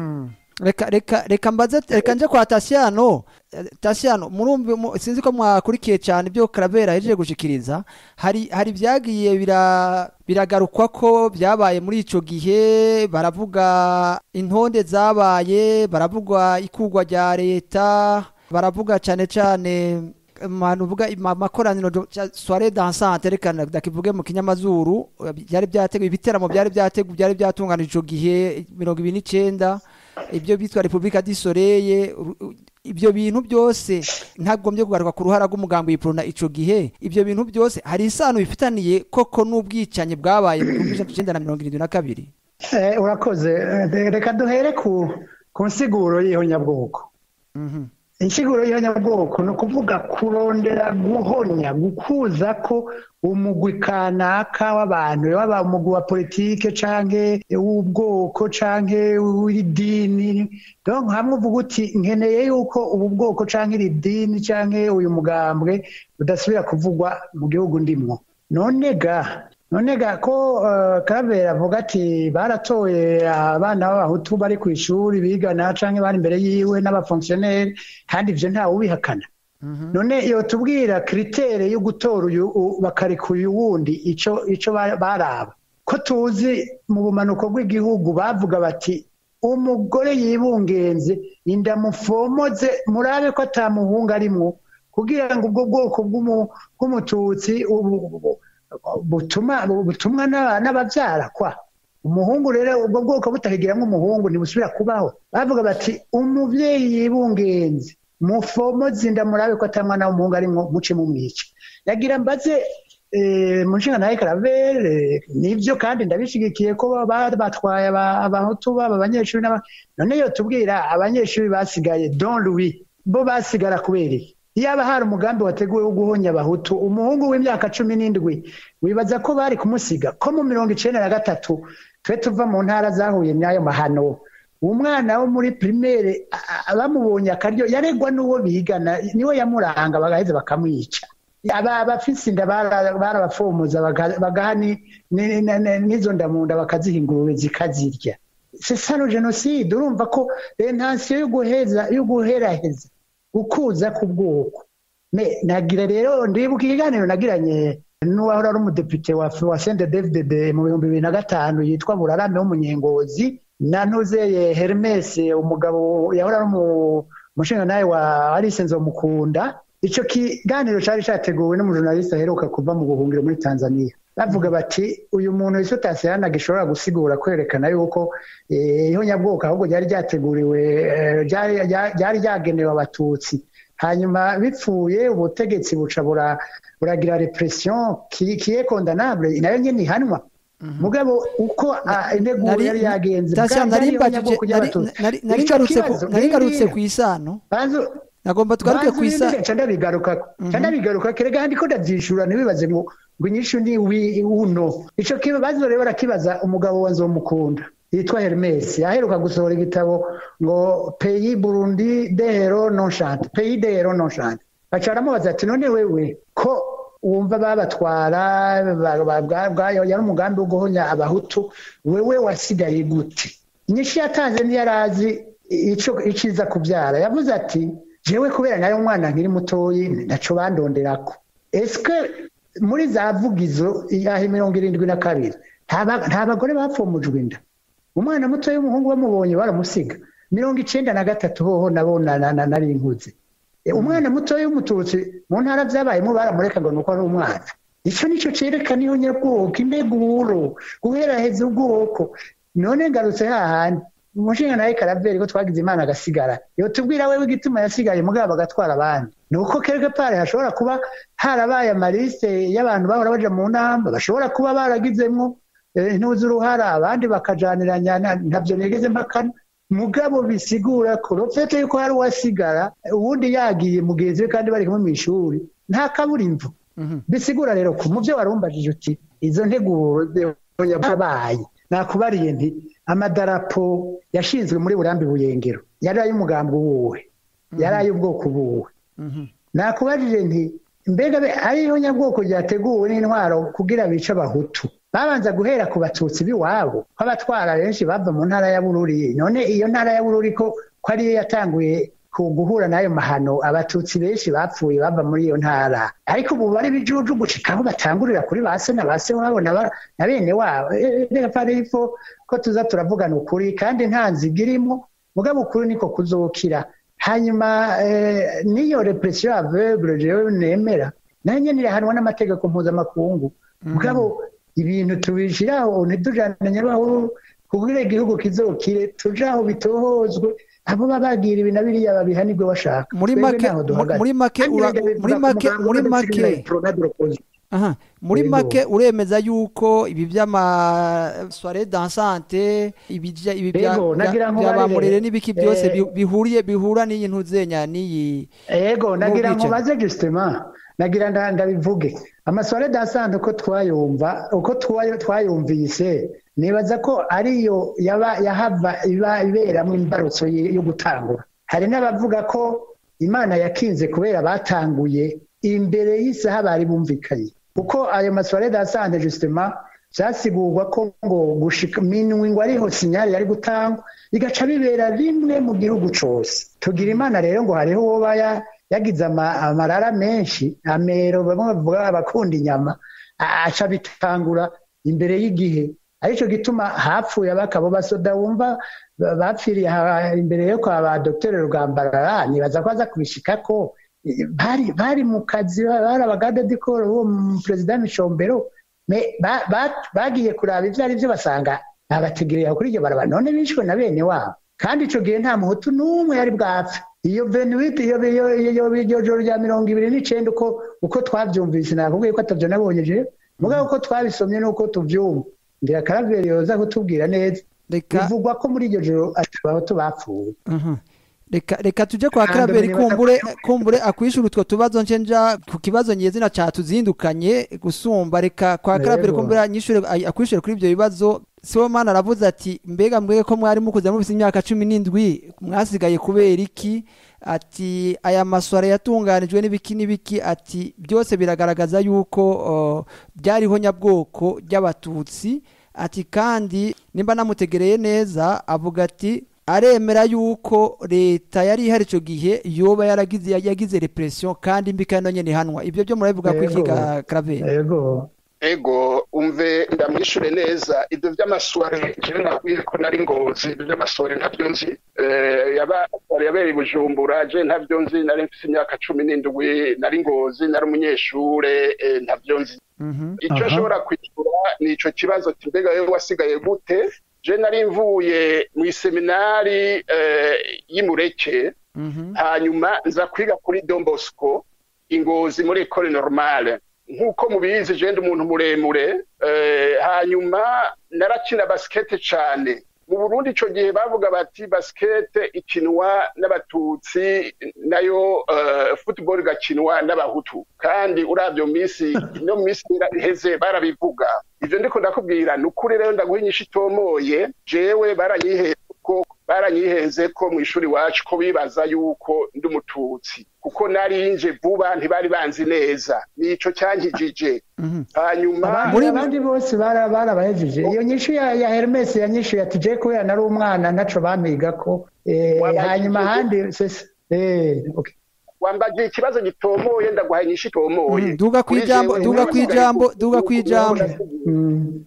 reka reka reka mbaze reka nje kwa tasiyano Eh, tasiyano murumva mu- sinzi ko mwakurikiye cyane ibyo karabera yahejeje gushikiriza hari hari byagiye bira biragarukwa ko byabaye muri ico gihe baravuga intonde zabaye baravuga ikugwa rya leta baravuga cyane cyane manu vuga amakoraniro soirée dansante reka ndakivuge mu kinyamazuru eh, byari byateguwe ibiteramo byari byateguwe byari byatunganije ico gihe mirongo ibiri n'icenda ibyo bitwa repubulika di soleil ru- u- ibyo bintu byose ntagombye kugaruka ku ruhara rw'umugambi w'iprona ico gihe ibyo bintu byose hari isano bifitaniye koko n'ubwicanyi bwabaye mu gihumbi kimwe icenda na mirongo irindwi na kabiri Eh, urakoze Eh, reka duhere ku ku nsiguro y'ihonyabwoko Mhm. insiguro y'ihonyabwoko ni ukuvuga kurondera guhonya gukuza ko umugwi kanaka w'abantu waba umugwi wa politike canke w'ubwoko canke w'idini donc hamwe uvuga uti nkeneye yuko ubu bwoko canke iri dini canke uyu mugambwe budasubira kuvugwa mu gihugu ndimwo none ga none ga ko uh, Karavera avuga ati baratoye abana b'abahutu bari ku ishuri bigana canke bari imbere yiwe n'abafonctionnaire kandi ivyo ntawe ubihakana none iyo tubwira kritere yo gutora uyu u- bakareka uyu wundi ico ico ba- baraba ko tuzi mu bumanuko bw'igihugu bavuga bati umugore yibungenze inda mufomoze murabe ko atamuhungu arimwo kugira ngo ubwo bwoko bw'umu- bw'umututsi ubu- ubu- butuma butumwa n'aba- n'abavyara kwa umuhungu rero ubwo bwoko butakigiramwo umuhungu ntibusubira kubaho bavuga bati umuvyeyi yibungenze mufomoze inda murabe ko atamwana w'umuhungu arimwo muce mumwica yagira mbaze eh, mu nshinga nawe karavere nivyo kandi ndabishigikiye ko ba- batwaye aba- abahutu baba abanyeshuri n'aba none yo tubwira abanyeshuri basigaye don louis bo basigara kubera iki iyaba hari umugambi wateguwe wo guhonya abahutu umuhungu w'imyaka cumi n'indwi wibaza ko bari kumusiga ko mu mirongo icenda na gatatu twe tuva mu ntara zahuye n'ayo mahano umwana wo muri primaire a- a- bamubonye akaryo yaregwa n'uwo bigana niwe yamuranga bagaheza bakamwica aba abafise inda bara- barabafomoza baga- bagaha ni- ni- ni- ni- n'izo ndamunda bakaziha ingurube zikazirya c'est ça le génocide urumva ko intention yo guheza yo guheraheza ukuza ku bwoko Me- nagira rero ndibuka ikiganiro nagiranye n'uwahora ari umudepite wa wa Sende David mu bihumbi bibiri na gatanu yitwa Burarame w'umunyengozi na Ntuzeye Hermes umugabo yahora ari umu- umushingantahe wa Alice Nzomukunda ico kiganiro cari categuwe n'umujournaliste aheruka kuva mu buhungiro muri Tanzania bavuga bati uyu muntu iso tasiyana gishobora gusigura kwerekana yuko eh, ihonyabwoko ahubwo ryari ryateguriwe eh, ryari ryari- ryari ryagenewe abatutsi hanyuma bipfuye ubutegetsi buca bura- buragira repression qui qui est condamnable nayo nyene ihanwa mugabo uko ah, integuro Nari- yari yagenze Tasha, bwa- nari bwari mbajije ihonyabwoko nari- ry'abatutsi. nari- nari Ico ngarutse ku- kibazo, nari ngarutse ngiye. ku isano Banzu- nagomba tugaruke ku isano canda bigaruka canda bigaruka kerega ndiko ndavyishura ntibibaze ngo ngo inyishu ni wi uno ico kibazo rero barakibaza umugabo wa nzomukunda yitwa Hermes yaheruka gusohora igitabo ngo pays Burundi dehero nonchante pays dehero nonchante baca baramubaza ati none wewe ko wumva babatwara ba- ba- bwa- bwa- yari umugambi wo guhonya abahutu wewe wasigaye gute inyishu yatanze ntiyarazi ico iciza kubyara yavuze ati jewe kubera nayo umwana nkiri mutoyi ntaco bandonderako eske muri za vugizo yahe mirongo irindwi na kabiri nta ba- nta bagore bapfumujwe inda umwana muto w'umuhungu bamubonye baramusiga mirongo icenda na gatatu hoho nabona na- na- nari nkuze E, umwana muto w'umututsi mu ntara vyabayemo baramureka ngo nuko ari umwana ico nico cerekana iyo nyabwoko integuro guheraheza ubwoko none ngarutse hahandi umushinga nawe karaveri ko twagize imana agasigara yotubwira wewe igituma yasigaye mugabo agatwara abandi ni uko quelque part hashobora kuba harabaye amaliste y'abantu bahora baja mu nama bashobora kuba baragizemwo eh, intuzi uruhara abandi bakajaniranya na- ntavyo nigeze mpakana mugabo bisigura ko rofete yuko hari uwasigara uwundi yagiye mugenzi we kandi bari kumwe mw'ishuri nta kaburimbo bisigura rero ko mu byo warumbajije uti izo nteguro yabaye nakubariye nti amadarapo yashinzwe muri burambi buyengero yari ay'umugambi wuwe yari ay'ubwoko buwe nakubajije nti mbega be- ariyo nyabwoko ryateguwe n'intwaro kugira bice abahutu babanza guhera ku batutsi b'iwabo ko abatwara benshi bava mu ntara ya bururi none iyo ntara ya bururi ko ko ariyo yatanguye ku guhura n'ayo mahano abatutsi benshi bapfuye bava muri iyo ntara ariko ubu bari bijuju gushika aho batangurira kuri ba se na ba se wabo na ba- na bene wabo Eh, reka parifo ko tuza turavugana ukuri kandi nta nziga irimo mugabo ukuri niko kuzokira hanyuma eh, n'iyo repression aveugle jewe nemera nayo nyene irahanwa n'amategeko mpuzamakungu mugabo ibintu tubishiraho ntitujane nyabahuru kugira igihugu kizokire tuje aho bitohozwe abo babagira ibi na biriya babihanirwe bashaka Muri Twebwe make- ntaho duhagaze. muri make Kandi ura- rega bivuga muri ku make- mugambi muri w'agatsiko make- na Pronadio Opposition. Aha. muri Yego. make uremeza yuko ibi by'ama soirée dansante ibi bya- ibi bya Yego, nagira ngo bya barire. bamurere n'ibiki byose Eh, bi- bihuriye bihura n'iyi ntuzenya n'iyi ego nagira ngo N'ubwicanyi. baze justement nagira nda- ndabivuge amasore dansante uko twayumva uko twayo- twayumvise nibaza ko ariyo yaba yahava iba iberamo imbarutso y- yo gutangura hari n'abavuga ko imana yakinze kubera batanguye imbere y'isaha bari bumvikanye kuko ayo masore dansante justement vyasigurwa ko ngo gushika minwi ngo ariho sinyari yari gutangwa bigaca bibera rimwe mu gihugu cose tugira imana rero ngo hariho uwoba ya- yagize ama- amarara menshi amero bamwe bavuga abakunda inyama a- aca bitangura imbere y'igihe arico gituma hapfuye abakabo basoda wumva ba- bapfiriye aha imbere yo kwa ba dr rugambarara nibaza ko aza kubishikako Eh, bari bari mu kazi bari abagadadikoro uwo mu perezida micombero Me- ba- ba- bagiye kuraba ivyo ari vyo basanga babategereye kuri iryo barabara none bishwe na bene wabo kandi ico gihe nta muhutu n'umwe yari bwapfe iyo venuite iyo iyo- iyo iryo joro rya mirongo ibiri n'icenda uko uko twavyumvise nakubwiye ko atavyo nabonye jewe mugabo uko twabisomye n'uko tuvyumva ngira karaveri yoza kutubwira neza reka bivugwa ko muri iryo joro abahutu bapfuye Mhm. reka reka tuje kwa Hambere Claver nibaza- kumbure kumbure akwishura utwo tubazo nje nja ku kibazo nyezina catuzindukanye gusumba reka kwa Claver Yego. kumbure anyishure ay- akwishure kuri ibyo bibazo Sibomana aravuze ati mbega mbwege ko mwari mukuze mufite imyaka cumi n'indwi mwasigaye kubera iki ati aya maswara yatunganijwe n'ibiki n'ibiki ati byose biragaragaza yuko uh, byariho nyabwoko ry'abatutsi ati kandi nimba namutegereye neza avuga ati aremera yuko leta yari ihari icyo gihe yoba yaragize yagize repression kandi mbi kandi nyine ihanwa ibyo byo murabivuga ko iki Yego. ga Claver yego ego umve ndamwishure neza ibyo by'amasware jewe nakwiye ko nari ngozi ibyo by'amasware ntabyo nzi Eh, yaba yabereye i bujumbura je ntabyo nzi nari mfise imyaka cumi n'indwi nari ngozi nari umunyeshure eh, ntabyo nzi Mhm. icyo Aha. nshobora kwishyura ni ico kibazo ati mbega wewe wasigaye gute je nari mvuye mu iseminari eh, y'imureke Mhm. hanyuma nza kwiga kuri Don Bosco ingozi muri école normale nk'uko mubizi je ndi umuntu muremure eh, hanyuma narakina basket cane mu Burundi ico gihe bavuga bati basket ikinwa n'abatutsi nayo uh, football igakinwa n'abahutu kandi uravyo misi no misi iheze barabivuga ivyo ndiko ndakubwira ni ukuri rero ndaguha inyishu itomoye jewe baranyiheye ko baranyihenze ko mu ishuri wacu ko bibaza yuko ndi umututsi kuko narinje vuba ntibari banzi neza nico cyankijije Mhm. hanyuma abandi Muri- abandi bose bara- barabahejeje iyo nyishu ya, ya Hermes yanyishuye ati je kubera nari umwana ntaco bamiga ko eh, Wabaye hanyuma igihugu. ahandi sese eh, okay. wambagiye ikibazo gitomoye ndaguha inyishu itomoye Mhm. duga Kuri kwijambo jewe, duga nasigaye kwijambo ku- duga ku- kwijambo mm.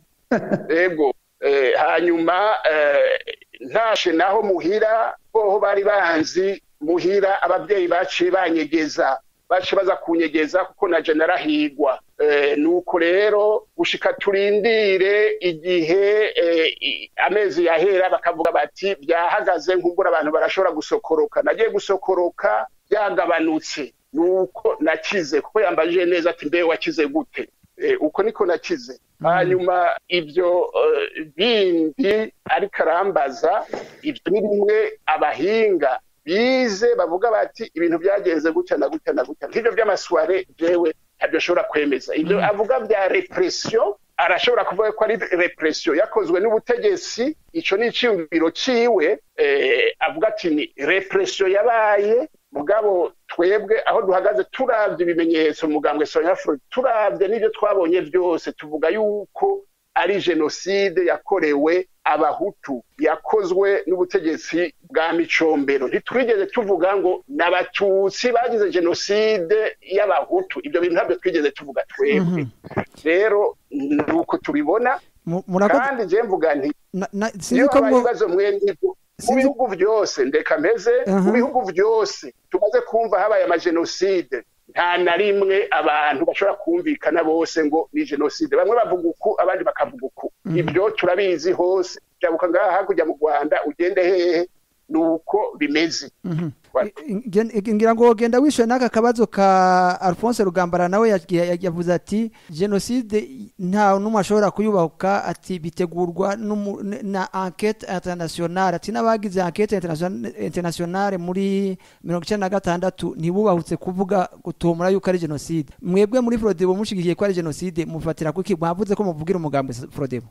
ego eh, hanyuma eh, ntashe naho muhira boho bari banzi muhira ababyeyi baciye banyegeza baciye baza kunyegeza kuko naje narahigwa eh, nuko rero gushika turindire igihe eh, i- amezi yahera bakavuga bati byahagaze nkumbura abantu barashobora gusokoroka nagiye gusokoroka byagabanutse nuko nakize kuko yambajije neza ati mbe wakize gute Eh, uko niko nakize hanyuma ibyo eh, bindi ariko arambaza ibyo ni bimwe abahinga bize bavuga bati ibintu byagenze gutya na gutya na gutya nk'ibyo by'amasware jewe ntabyo ashobora kwemeza ibyo avuga bya repression arashobora kuvuga ko ari repression yakozwe n'ubutegetsi ico ni iciyumviro ciwe eh, avuga ati ni repression yabaye mugabo twebwe aho duhagaze turavye ibimenyetso mugambwe sonyafro turavye n'ivyo twabonye byose tuvuga yuko ari jenoside yakorewe abahutu yakozwe n'ubutegetsi bwa micombero ntitwigeze tuvuga ngo n'abatutsi bagize jenoside y'abahutu ibyo bintu ntabyo twigeze tuvuga twebwe Mhm. rero ni uko tubibona Mu- murakoze kandi je mvuga nti na- na- iyo sinzi ko habaye mwo ibibazo mwene ibyo mu Sinzi- bihugu byose ndeka meze Aha. mu bihugu byose tumaze kumva habaye amajenoside nta na rimwe abantu bashobora kumvikana bose ngo ni jenoside bamwe bavuga uku abandi bakavuga uku ibyo turabizi hose jabuka ngaha hakurya mu rwanda ugende hehe ni uko bimeze Mhm. Wa- Ngen- ngira ngo genda wishyuye n'aka kabazo ka alphonse rugambara nawe yagiye- yavuze ati jenoside nta n'umwe ashobora kuyubaka ati bitegurwa n'umu- n- na enquete internationale ati n'abagize enquete internation- internationale muri mirongo icyenda na gatandatu ntibubahutse kuvuga gutomora yuko ari jenoside mwebwe muri frodebo mushigikiye ko ari jenoside mufatira kuki mwavuze ko muvugira umugambi frodebo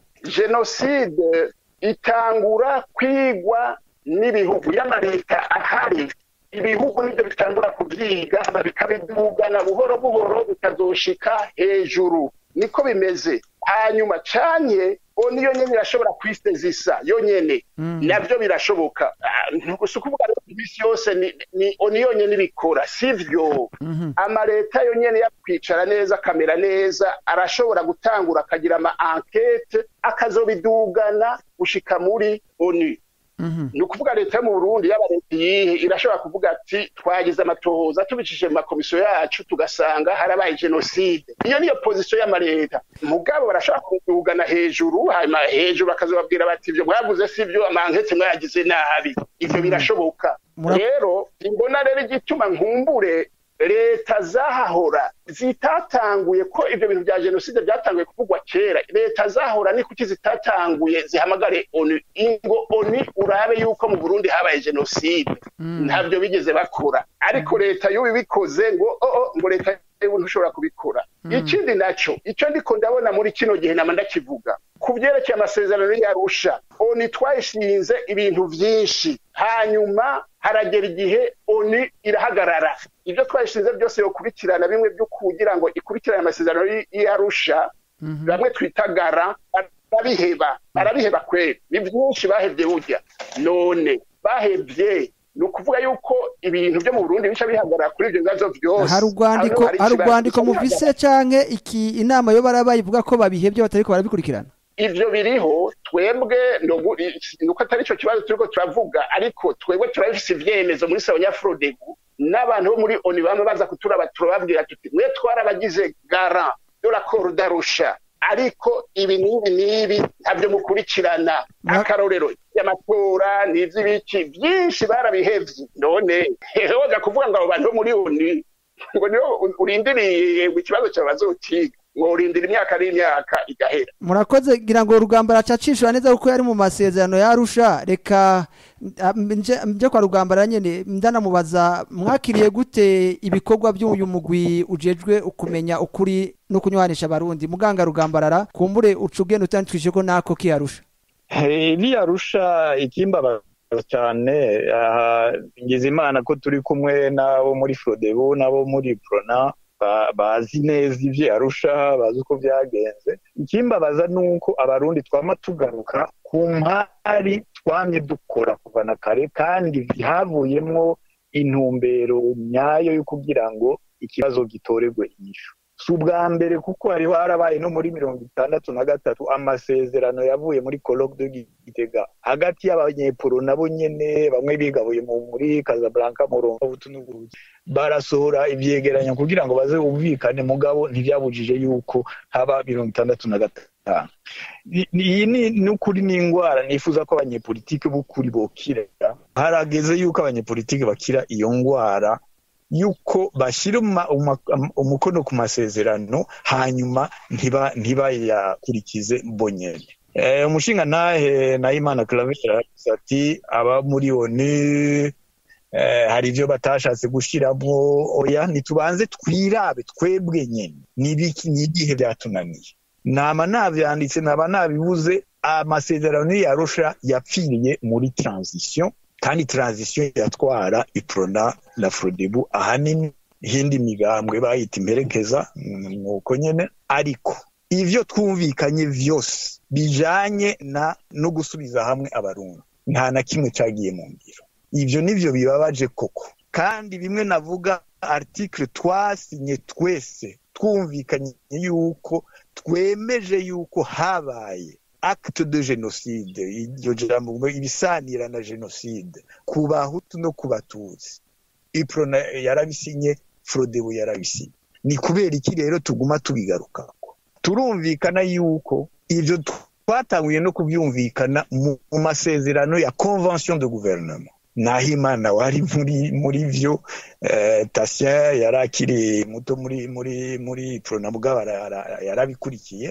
jenoside itangura kwigwa n'ibihugu y'amaleta ahari ibihugu nibyo bitangura kubyiga hama bikabidugana buhoro buhoro bikazoshika hejuru niko bimeze hanyuma canye o niyo nyene irashobora kwisezisa yonyene navyo birashoboka Ah, si ukuvuga rero imisi yose ni, ni oni yonyene ibikora sivyo Mhm. amaleta yonyene yakwicara neza akamera neza arashobora gutangura akagira ama enquete akazobidugana gushika muri onu Mhm. ni ukuvuga leta yo mu burundi yaba leta iyihe irashobora kuvuga ati twagize amatohoza tubicishije mu makomisiyo yacu tugasanga harabaye jenoside iyo niyo pozisiyo y'amaleta mugabo barashobora kudugana hejuru hanyuma hejuru bakazobabwira bati ibyo mwavuze si byo amankete mwayagize nabi ivyo birashoboka Mura- rero imbona rero igituma nkumbure leta zahahora zitatanguye ko ibyo bintu bya jenoside byatanguye kuvugwa kera leta zahora ni kuki zitatanguye zihamagare onu ingo oni urabe yuko mu burundi habaye jenoside ntabyo bigeze bakora ariko leta y'ubu ibikoze ngo oh, oh, ngo leta y'ubu ntushobora kubikora ikindi naco icyo ndiko ndabona muri kino gihe nama ndakivuga ku byerekeye amasezerano y'arusha oni twayishinze ibintu byinshi hanyuma haragera igihe oni irahagarara ibyo twayishinze byose yokurikirana bimwe byo kugira ngo ikurikirane amasezerano y'arusha bamwe twitagara barabiheba barabiheba kweri ni byinshi bahebye burya none bahebye ni ukuvuga yuko ibintu byo mu burundi bica bihagarara kuri ibyo bibazo byose hari urwandiko hari urwandiko muvise canke iki inama yo barabaye ivuga ko babihebye batariko barabikurikirana ivyo biriho twebwe nuko atari ico kibazo turiko turavuga ariko twebwe turabifise ivyemezo muri sabanyafrodegu n'abantu bo muri oni bamwe baza kuturaba turababwira tuti mwe twarabagize gara de la darusha ariko ibi n'ibi n'ibi ntabyo mukurikirana akarorero y'amatora n'ivy'ibiki byinshi barabihevye none woza kuvuga ngo abo bantu bo muri oni ngo niyo urindiriye ikibazo cyawe bazokiga ngo urindira imyaka n'imyaka igahera murakoze gira ngo rugamba aracacishura neza kuko yari mu masezerano yarusha reka nje kwa rugamba nyene ndanamubaza mwakiriye gute ibikorwa by'uyu mugwi ujejwe ukumenya ukuri no kunywanisha abarundi muganga rugambarara kumbure uca ugenda utandikishije ko nako kiyarusha niyarusha ikimbabaza cyane ngize imana ko turi kumwe n'abo muri frodebu n'abo muri prona bazi neza ibyo arusha bazi uko byagenze ikimbabaza ni uko abarundi twama tugaruka ku mpari twamye dukora kuva na kare kandi havuyemo intumbero nyayo yo kugira ngo ikibazo gitorerwe inyishu si ubwa mbere kuko hariho harabaye no muri mirongo itandatu na gatatu amasezerano yavuye muri colloque de gitega hagati y'abanyepuro nabo nyene bamwe bigabuye muri casablanca murongo n'uburugi barasohora ivyegeranyo kugira ngo baze bumvikane mugabo ntivyabujije yuko haba mirongo itandatu na gatanu iyi ni n'ukuri n'indwara nifuza ko abanyepolitike b'ukuri bokira harageze yuko abanyepolitike bakira iyo ndwara yuko bashyira umukono ku masezerano hanyuma ntibayakurikize mbonyene umushinga ntahe nayimana claver ati aba muri oni hari ibyo batashatse gushyiramo oya ntitubanze twirabe twebwe nyine ni ibihe byatunaniye nama nabyanditse naba nabibuze amasezerano yarusha yapfiriye muri transition kandi transition yatwara iprona na frodebu ahanini hindi migambwe bayita imperekeza nuko nyene ariko ivyo twumvikanye vyose bijanye na no gusubiza hamwe abarundi nta na kimwe cagiye mu ngiro ivyo nivyo bibabaje koko kandi bimwe navuga article twasinye twese twumvikanye yuko twemeje yuko habaye acte de genocide iryo jambo ibisanira na genocide ku bahutu no ku batutsi iprona yarabisinye frodebu yarabisinye ni kubera iki rero tuguma tubigarukako turumvikana yuko ivyo twatanguye no kubyumvikana mu masezerano ya convention de gouvernement naho imana wari muri muri vyo eh, tasien yari akiri muto muri muri muri prona mugabo yarabikurikiye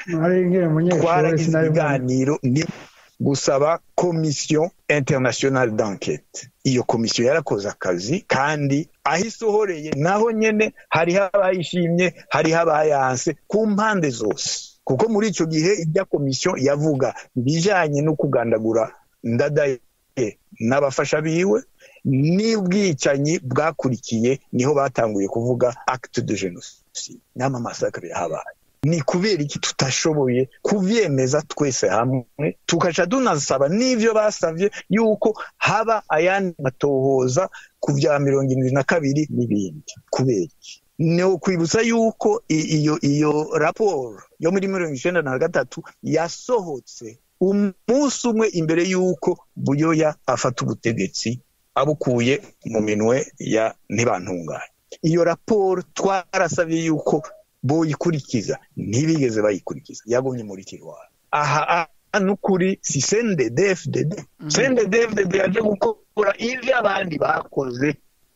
twaragize ibiganiro ni gusaba komisiyo internationale d'enquête iyo komisiyo yarakoze akazi kandi aho isohoreye naho nyene hariho abayishimye hariho abayanse ku mpande zose kuko muri icyo gihe ibya komisiyo yavuga ibijanye no kugandagura ndadaye n'abafasha biwe n'ubwicanyi bwakurikiye niho batanguye kuvuga acte de genocide n'amamasakare yahabaye ni kubera iki tutashoboye kuvyemeza twese hamwe tukaca tunasaba n'ivyo basavye yuko haba ayandi matohoza ku vya mirongo irindwi na kabiri n'ibindi kubera iki ni ukwibutsa yuko iyo iyo raporo yo muri mirongo icenda na gatatu yasohotse umunsi umwe imbere y'uko buyoya afata ubutegetsi abukuye mu minwe ya ntibantunganye iyo raporo twarasabye yuko boyikurikiza ntibigeze bayikurikiza yagumye muri tirwara aha n'ukuri si sendedefdede sendedefdede yaje gukora ivyo abandi bakoze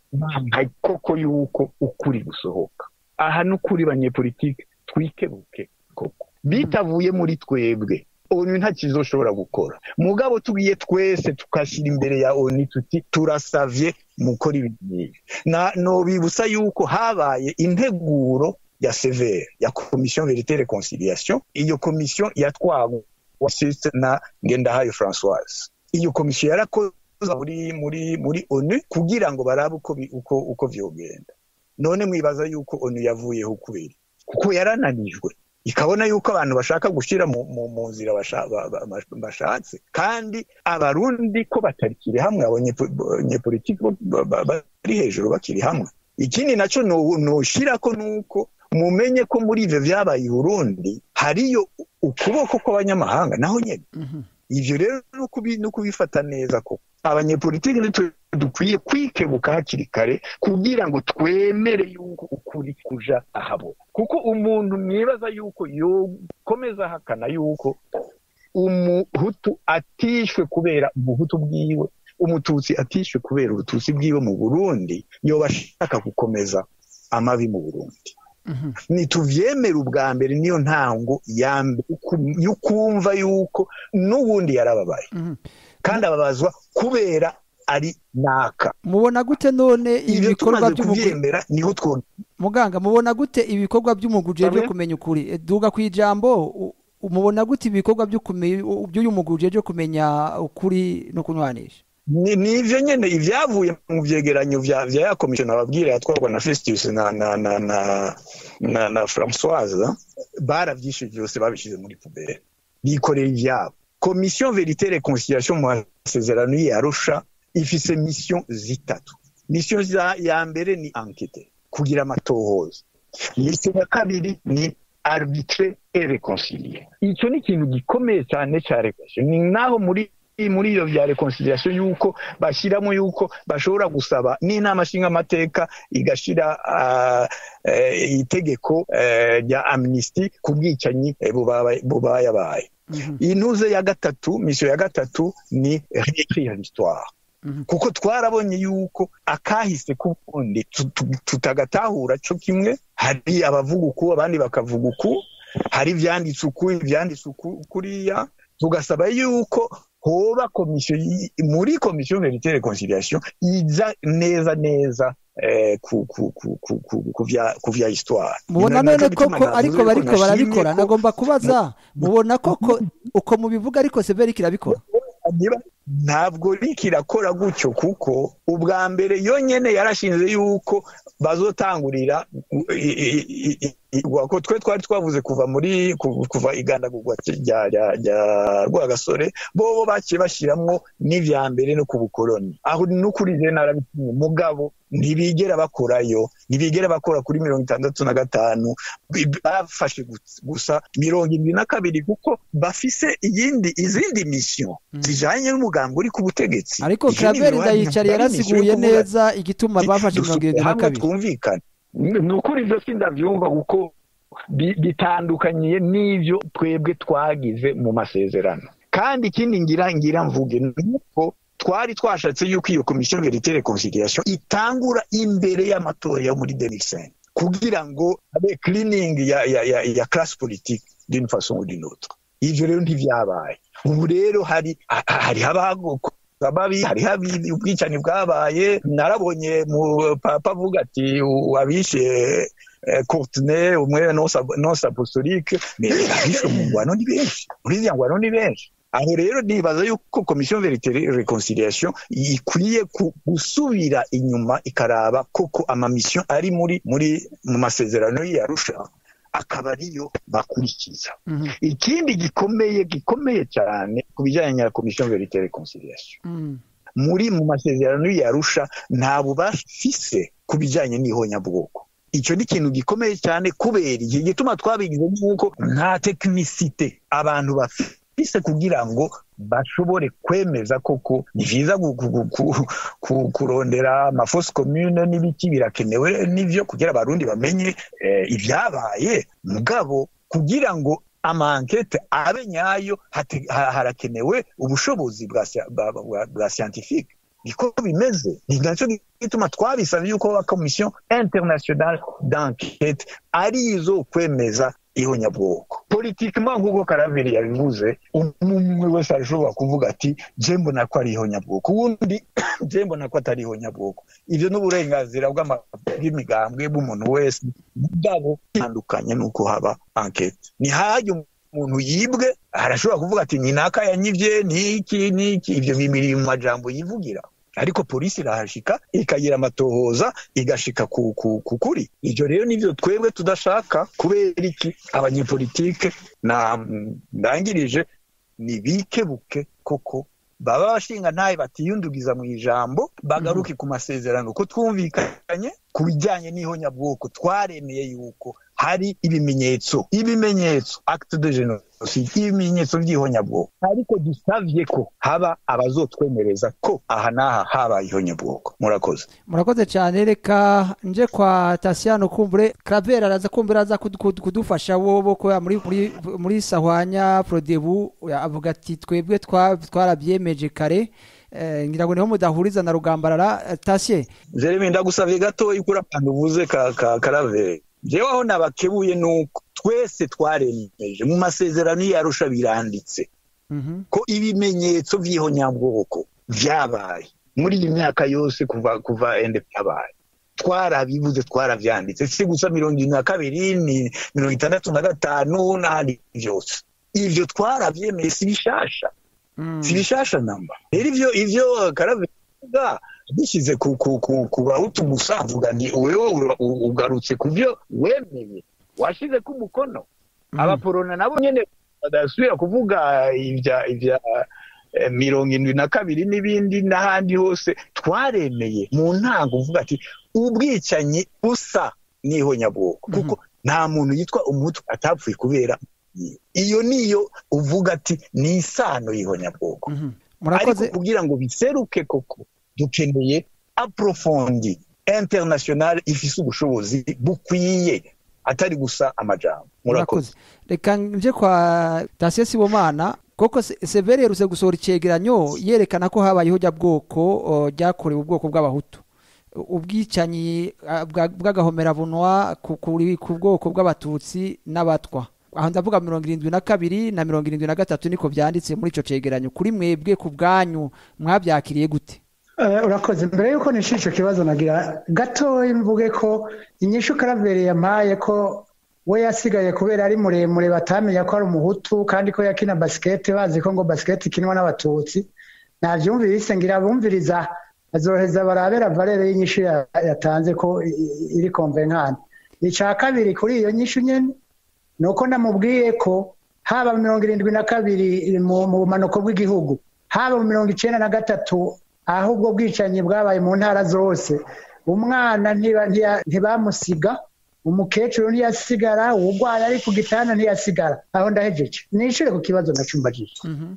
koko yuko ukuri gusohoka aha n'ukuri banyepolitike twikebuke koko bitavuye muri twebwe onu nta kizoshobora gukora mugabo tugiye twese tukashyira imbere ya onu tuti turasavye mukora ibintu nobibutsa yuko habaye integuro ya severe ya commission verite reconciliation iyo commission yatwawe wasiste na ngendahayo françoise iyo komisiyo yarakoze muri muri muri onu kugira ngo barabe uko bi- uko uko vyogenda none mwibaza yuko onu yavuyeho kubera kuko yarananijwe ikabona yuko abantu bashaka gushyira mu, mu, mu nzira basha- ba- ba- ba- bashatse kandi abarundi ko batarikiri hamwe abanyepolitiki bari hejuru bakiri hamwe ikindi naco no- noshirako nuko mumenye ko muri ivyo vyabaye i burundi hariyo ukuboko kw'abanyamahanga naho nyene ivyo rero no kubi- no kubifata neza ko abanyepolitiki nitwe dukwiye kwikebuka hakiri kare kugira ngo twemere yuko ukuri kuja ahabona kuko umuntu mwibaza yuko yokomeza ahakana yuko umuhutu atishwe kubera ubuhutu bwiwe umututsi atishwe kubera ubututsi bwiwe mu burundi yoba ashaka gukomeza amabi mu burundi nituvyemere ubwa mbere niyo ntango ya mbere uku- y'ukumva yuko n'ubundi yarababaye kandi ababazwa kubera ari naka mubona gute none ivyo ibikorwa tumaze by'umugwi kuvyemera niho two muganga mubona gute ibikorwa by'umugwi ujejwe Pardon? kumenya ukuri E, duga ku ijambo u- u- mubona gute ibikorwa byo kume- u- by'uyu mugwi ujejwe kumenya ukuri no kunywanisha ni ni ivyo nyene ivyavuye mu vyegeranyo vya vya ya komisiyo nababwira yatwarwa na Festus na na na na na, na Françoise baravyishe vyose babishize muri pubere bikorera ivyabo komisiyo verite reconciliation mu masezerano y'Arusha ifise mission zitatu mission za- ya mbere ni enquête kugira amatohoza mission ya kabiri ni arbitre et réconcilier ico ni ikintu gikomeye cyane ca reconciliation ni naho muri muri iyo vya reconciliation yuko bashyiramo yuko bashobora gusaba n'inama nshingamateka igashira uh, uh, itegeko uh, rya amnesty ku bwicanyi eh, bubaye bubaye intuze ya gatatu misiyo ya gatatu ni réécrire l'histoire kuko twarabonye yuko akahise k'ubundi tu- tu- tutagatahura co kimwe hari abavuga uku abandi bakavuga uku hari ivyanditse uku ivyanditse uku kuriya tugasaba yuko hoba komisiyo yi- muri komisiyo verite reconciliation iza neza neza eh, ku, ku, ku, ku, ku, ku, vya, ku vya histoire mubona Ni na- none naco bituma koko navuze ariko ko bariko nashimye barabikora ko- nagomba kubaza mubona koko uko mubivuga ariko severi kirabikora niba ntabwo riki irakora gutyo kuko ubwa mbere yonyene yarashinze yuko bazotangurira i- i- i- i- i- ko twe twari twavuze kuva muri ku- kuva igandagurwa rya rya rya rwagasore bobo baciye bashiramwo n'ivya mbere no ku bukoroni aho n'ukuri je narabitumye mugabo ntibigera bakorayo ntibigera bakora kuri mirongo itandatu na gatanu bi- bafashe gus- gusa mirongo irindwi na kabiri kuko bafise iyindi izindi mission zijanye n'umugambi uri ku butegetsi ariko Ivyo ni Claver ibibanza ndayicari bitari mission yarasiguye yo kuvuga neza igituma bafashe mirongo irindwi na hamwe kabiri twumvikane ni ukuri ivyo sindavyumva kuko bi- bitandukanyiye n'ivyo twebwe twagize mu masezerano kandi ikindi ngira ngira mvuge nuko twari twashatse yuko iyo komisiyo verite reconciliation itangura imbere y'amatora yo muri 2005 kugira ngo abe cleaning ya ya ya, ya classe politique d'une façon ou d'une autre ivyo rero ntivyabaye ubu rero hari ha- hari abago babi hariho abi- ubwicanyi bwabaye narabonye mu papa avuga ati u- abishe eh, Courtenay umwe nonse apostolique mais abishwe mu ngwano ni benshi muri ziriya ngwano ni benshi aho rero nibaza yuko komisiyo verite reconciliation ikwiye ku- gusubira inyuma ikaraba koko amamisiyo ari muri muri mu masezerano y'arusha akaba ariyo bakurikiza Mhm. ikindi gikomeye gikomeye cyane ku bijyanye na komisiyo verite reconciliation Mm. muri mu masezerano yarusha nta bubafise ku bijyanye n'ihonyabwoko icyo ni ikintu gikomeye cyane kubera iki gituma twabigize nk'uko nta tekinisite abantu bafise kugira ngo bashobore kwemeza koko ni byiza gu- gu- gu- ku- ku- kurondera amafosi komune n'ibiki birakenewe n'ivyo kugira abarundi bamenye eh, ibyabaye mugabo kugira ngo amankete abe nyayo hate- ha- harakenewe ubushobozi bwa sia- bwa- bwa- bwa scientifique niko bimeze ni nacyo gituma twabisabye yuko haba komisiyo internationale d'enquête ari izo kwemeza ihonyabwoko politikima nk'uko karaveri yabivuze umwe wese arashobora kuvuga ati je mbona ko ari ihonyabwoko uwundi je mbona ko atari ihonyabwoko ivyo n'uburenganzira bw'ama- bw'imigambwe bw'umuntu wese bwabo bitandukanye n'uko haba ankete ni hajya umuntu yibwe arashobora kuvuga ati ni naka yanyivye niki niki ivyo bibiri mu majambo yivugira ariko polisi irahashika ikagira amatohoza igashika ku, ku, ku kuri ivyo rero nivyo twebwe tudashaka kubera iki abanyepolitike na ndangirije ni bikebuke koko baba bashinga ntaye batiyundugiza mu ijambo bagaruke ku masezerano ko twumvikanye ku bijyanye n'ihonyabwoko twaremeye yuko hari ibimenyetso ibimenyetso acte de genocide ibimenyetso by'ihonyabwoko ariko dusavye ko haba abazotwemereza ko aha n'aha habaye ihonyabwoko murakoze murakoze cyane reka nje kwa tasiyano kumbure karavera araza kumbura aza kudu- kudu- kudufasha wobo ko muri muri muri sahwanya prodebu avuga ati twebwe twa- twarabyemeje kare Eh, ngira ngo niho mudahuriza na rugambarara Eh, tasiye jeremy ndagusavye gatoya kuri akantu uvuze ka, ka karaveri jewe aho nabakebuye nuko twese twaremeje mu masezerano yarusha biranditse Mhm. ko ibimenyetso by'ihonyabwoko byabaye muri iyi myaka yose kuva kuva ende byabaye twarabivuze twaravyanditse si gusa mirongo irindwi na kabiri ni mirongo itandatu na gatanu n'ahandi byose ivyo twaravyemeye si bishasha Mm. si bishasha namba rero ivyo ivyo karavuga bishyize ku ku ku ku bahutu gusa avuga nti wewe ura- u- ugarutse ku byo wemeye washize ku umukono Mhm. abaporona nabo nyene badasubira kuvuga ibya ibya eh, mirongo indwi na kabiri n'ibindi n'ahandi hose twaremeye mu ntango uvuga ati ubwicanyi busa n'ihonyabwoko Mhm. kuko nta muntu yitwa umutu atapfuye kubera iyo niyo uvuga ati ni isano y'ihonyabwoko Mhm. ariko murakoze kugira ngo biseruke koko dukeneye aprofondi international ifise ubushobozi bukwiye atari gusa amajambo murakoze murakoze reka nje kwa tasiye sibomana koko Se- severi yerutse gusohora icegeranyo yerekana ko habayeho jya bwoko o, ryakorewe ubwoko bw'abahutu ubwicanyi ah, bwa- bw'agahomerabunwa ku kuri- ku bwoko bw'abatutsi n'abatwa aho ndavuga mirongo irindwi na kabiri na mirongo irindwi na gatatu niko byanditse muri ico cegeranyo kuri mwebwe ku bwanyu mwabyakiriye gute Eh, urakoze mbere yuko nishyura icyo kibazo nagira gatoya mvuge ko inyishu karabereye yampaye ko we yasigaye kubera ari muremure batamenya ko ari umuhutu kandi ko yakina basikete bazi ko ngo basikete ikinwa n'abatutsi nabyumvise ngira abumviriza azoheza barabera valere y'inyishu ya- yatanze ko i- i- iri konvenkani icya kabiri kuri iyo nyishu nyine ni uko namubwiye ko haba mu mirongo irindwi na kabiri mu mu bumanuko bw'igihugu haba mu mirongo icyenda na gatatu aho ubwo bwicanyi bwabaye mu ntara zose umwana ntiba- ntiya- ntibamusiga umukecuru ntiyasigara uwurwaye ari ku gitanda ntiyasigara aho ndahejeje nishyure ku kibazo nacumbagije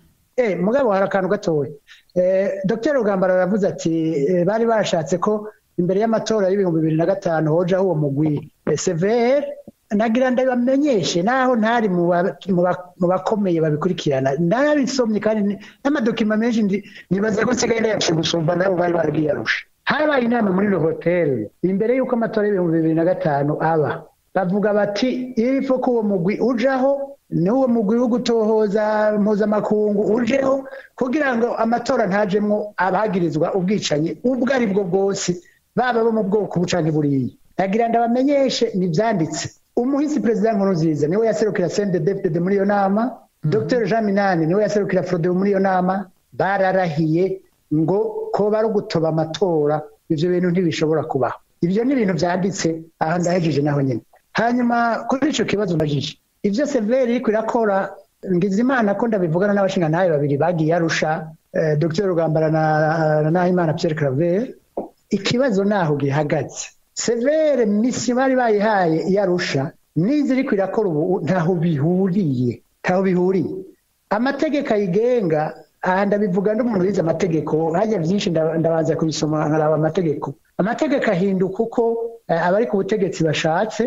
Eh, mugabo hari akantu gatoya eh, dr rugambara aravuze ati eh, bari bashatse ko imbere y'amatora y'ibihumbi bibiri na gatanu hojaho uwo mugwi eh, severe nagira ndabamenyeshe naho ntari mu ba- mu ba- mu bakomeye babikurikirana narabisomye kandi ni- n'amadokima menshi ndi- nibaza ko nsigaye ndayaciye gusumba nabo bari barabwiyarusha habaye inama muri le hotel imbere y'uko amatora y'ibihumbi bibiri na gatanu aba bavuga bati irifo ko uwo mugwi ujaho n'uwo mugwi wo gutohoza mpuzamakungu ujeho kugira ngo amatora ntajemwo abagirizwa ubwicanyi ubwo ari bwo bwose baba bo mu bwoko bucanke buriya nagira ndabamenyeshe nivyanditse umuhisi perezida nkurunziza niwe yaserukira cnddd muri iyo nama dr jean minani niwe yaserukira frodebu muri iyo nama bararahiye ngo ko bari ugutoba amatora ivyo bintu ntibishobora kubaho ivyo ni ibintu vyanditse aha ndahejeje naho nyene hanyuma kuri ico kibazo mbajije ivyo severi iriko irakora ngize imana ko ndabivugana n'abashingantahe babiri bagiye arusha eh, dr rugambara na na nahimana pierre claver ikibazo naho gihagaze severe misi bari bayihaye yarusha n'izi iriko irakora ubu ntaho bihuriye ntaho bihuriye amategeko ayigenga aha ndabivuga n'umuntu wize amategeko hajya byinshi nda- ndabanza kubisoma nkaraba amategeko amategeko ahinduka uko eh, abari ku butegetsi bashatse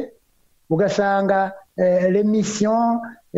ugasanga eh, remission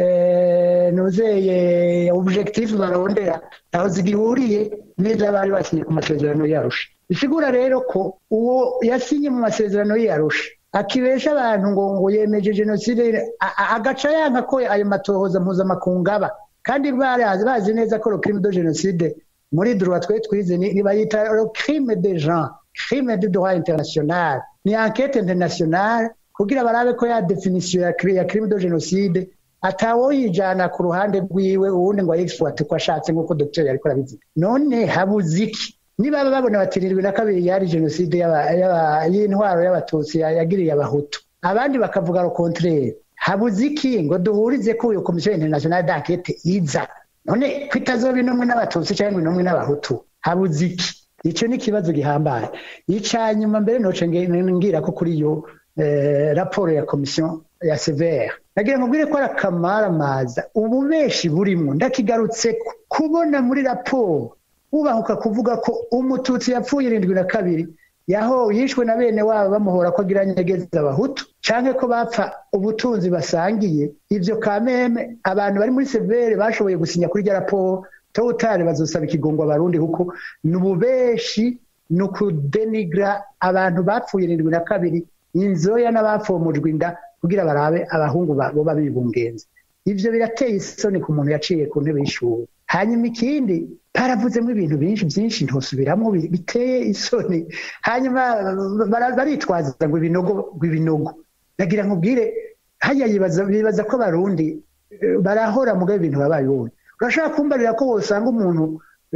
eh, nuzeye objectif barondera ntaho zigihuriye n'izo bari basinye ku masezerano yarusha bisigura rero ko uwo yasinye mu masezerano yarusha akibesha abantu ngo ngo yemeje jenoside a- a- agaca yanka ko ayo matohoza mpuzamakungu aba kandi barazi bazi neza ko le crime de jenoside muri droit twe twize ni ni bayita le crime de gens crime de droit international ni enquête internationale kugira barabe ko ya definition ya cri- ya crime de genocide atawoyijana ku ruhande rwiwe uwundi ngo ayexploite ko ashatse nk'uko docteur yariko arabivuga none habuze iki niba babona bati irindwi na kabiri yari jenoside y'aba- y'aba- y'intwaro y'abatutsi ya- yagiriye abahutu abandi bakavuga le contraire habuze iki ngo duhurize ko iyo komisiyo internationale d'enquête iza none ko itazoba intumwe n'abatutsi cyangwa intumwe n'abahutu habuze iki icyo ni ikibazo gihambaye icya nyuma mbere noce nge- ngira ko kuri iyo eh, raporo ya komisiyo ya severe nagira ngo mbwire ko ari akamaramaza ububeshi burimo ndakigarutse ko kubona muri raporo wubahuka kuvuga ko umututsi yapfuye irindwi na kabiri yaho yishwe na bene wabo bamuhora ko agira nyegeza abahutu canke ko bapfa ubutunzi basangiye ivyo kameme abantu bari muri severe bashoboye gusinya kuri rya raporo towutari bazosaba ikigongo abarundi kuko ni ububeshi ni ukudenigra abantu bapfuye irindwi na kabiri inzoya n'abafomujwe inda kugira barabe abahungu ba- boba bibungenze ivyo birateye isoni ku muntu yaciye ku ntebe y'ishuri hanyuma ikindi baravuzemo ibintu byinshi byinshi ntosubiramwo bi- biteye isoni hanyuma bara- baritwaza ngo ibinogo ngo ibinogo nagira nkubwire hajya yibaza bibaza ko abarundi eh, barahora mugabe ibintu babaye ubundi urashobora kumbarira ko wosanga umuntu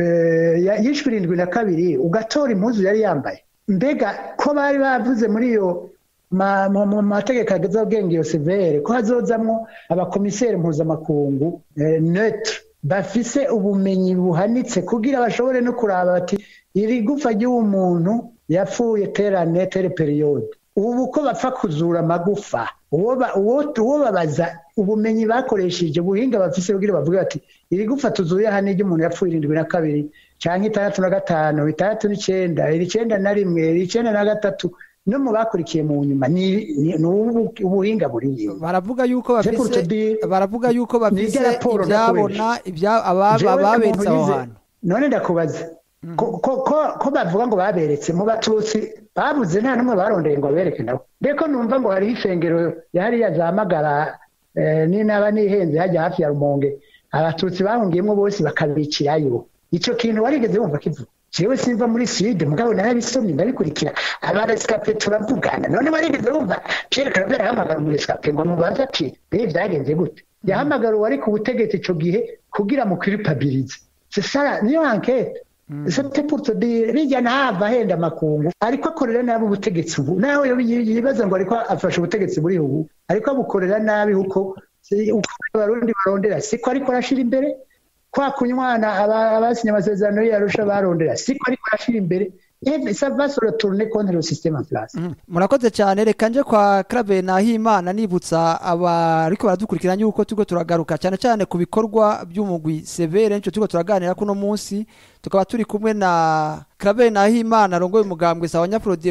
eh, ya- yishwe irindwi na kabiri ugatora impuzu yari yambaye mbega ko bari bavuze muri iyo ma- mu mu mategeko ageze agenga iyo severe ko hazozamwo abakomiseri mpuzamakungu eh, neutre bafise ubumenyi buhanitse kugira bashobore no kuraba bati iri gufa ry'uwo muntu yapfuye terane tere periyode ubu ko bapfa kuzura amagufa uwo ba- uwo- uwo babaza ubumenyi bakoresheje ubuhinga bafise kugira bavuge bati iri gufa tuzuye hano ry'umuntu yapfuye irindwi na kabiri cyangwa itandatu na gatanu itandatu n'icenda iri icenda na rimwe iri icenda na gatatu no mu bakurikiye mu nyuma ni ni- ni ubu- ubuhinga buriye baravuga yuko C'est pour bafise te dire- baravuga yuko bafise Nirya raporo ibyabona ibya aba- Jewe ababeretse umuntu aho yize- hantu none ndakubaza ko, ko, ko, ko bavuga ngo baberetse mu batutsi babuze nta n'umwe barondeye ngo babereke nabo mbeko numva ngo hariho ifengero yahariya zahamagara eh, n'inaba nihenze hajya hafi ya rumonge abatutsi bahungiyemo bose bakabicirayo icyo kintu warigeze wumva kivuga jewe simva muri sud mugabo narabisomye ndabikurikira abarescape turavugana none warigeze wumva pierre claver ahamagara umurescape ngo mubaze ati bihe byagenze gute yahamagara uwari ku butegetsi ico gihe kugira mukwiripabilize sesara niyo enquete c'était pour te dire bijya ntahava ahenda amakungu ariko akorera nabi ubutegetsi ubu nawe yibaza ngo ariko afashe ubutegetsi buri ubu ariko abukorera nabi kuko si- uko abarundi barondera siko ariko arashira imbere kwa kunywana aba- abasinye amasezerano y'arusha barondera siko ariko arashira imbere Eh, ça va se retourner contre le système en place Mhm. murakoze cyane reka nje kwa Clave Nahimana nibutsa abariko baradukurikirana yuko turiko turagaruka cyane cyane ku bikorwa by'umugwi Severe nico turiko turaganira kuno munsi tukaba turi kumwe na Clave Nahimana arongoye umugambwe sawa Nyafrode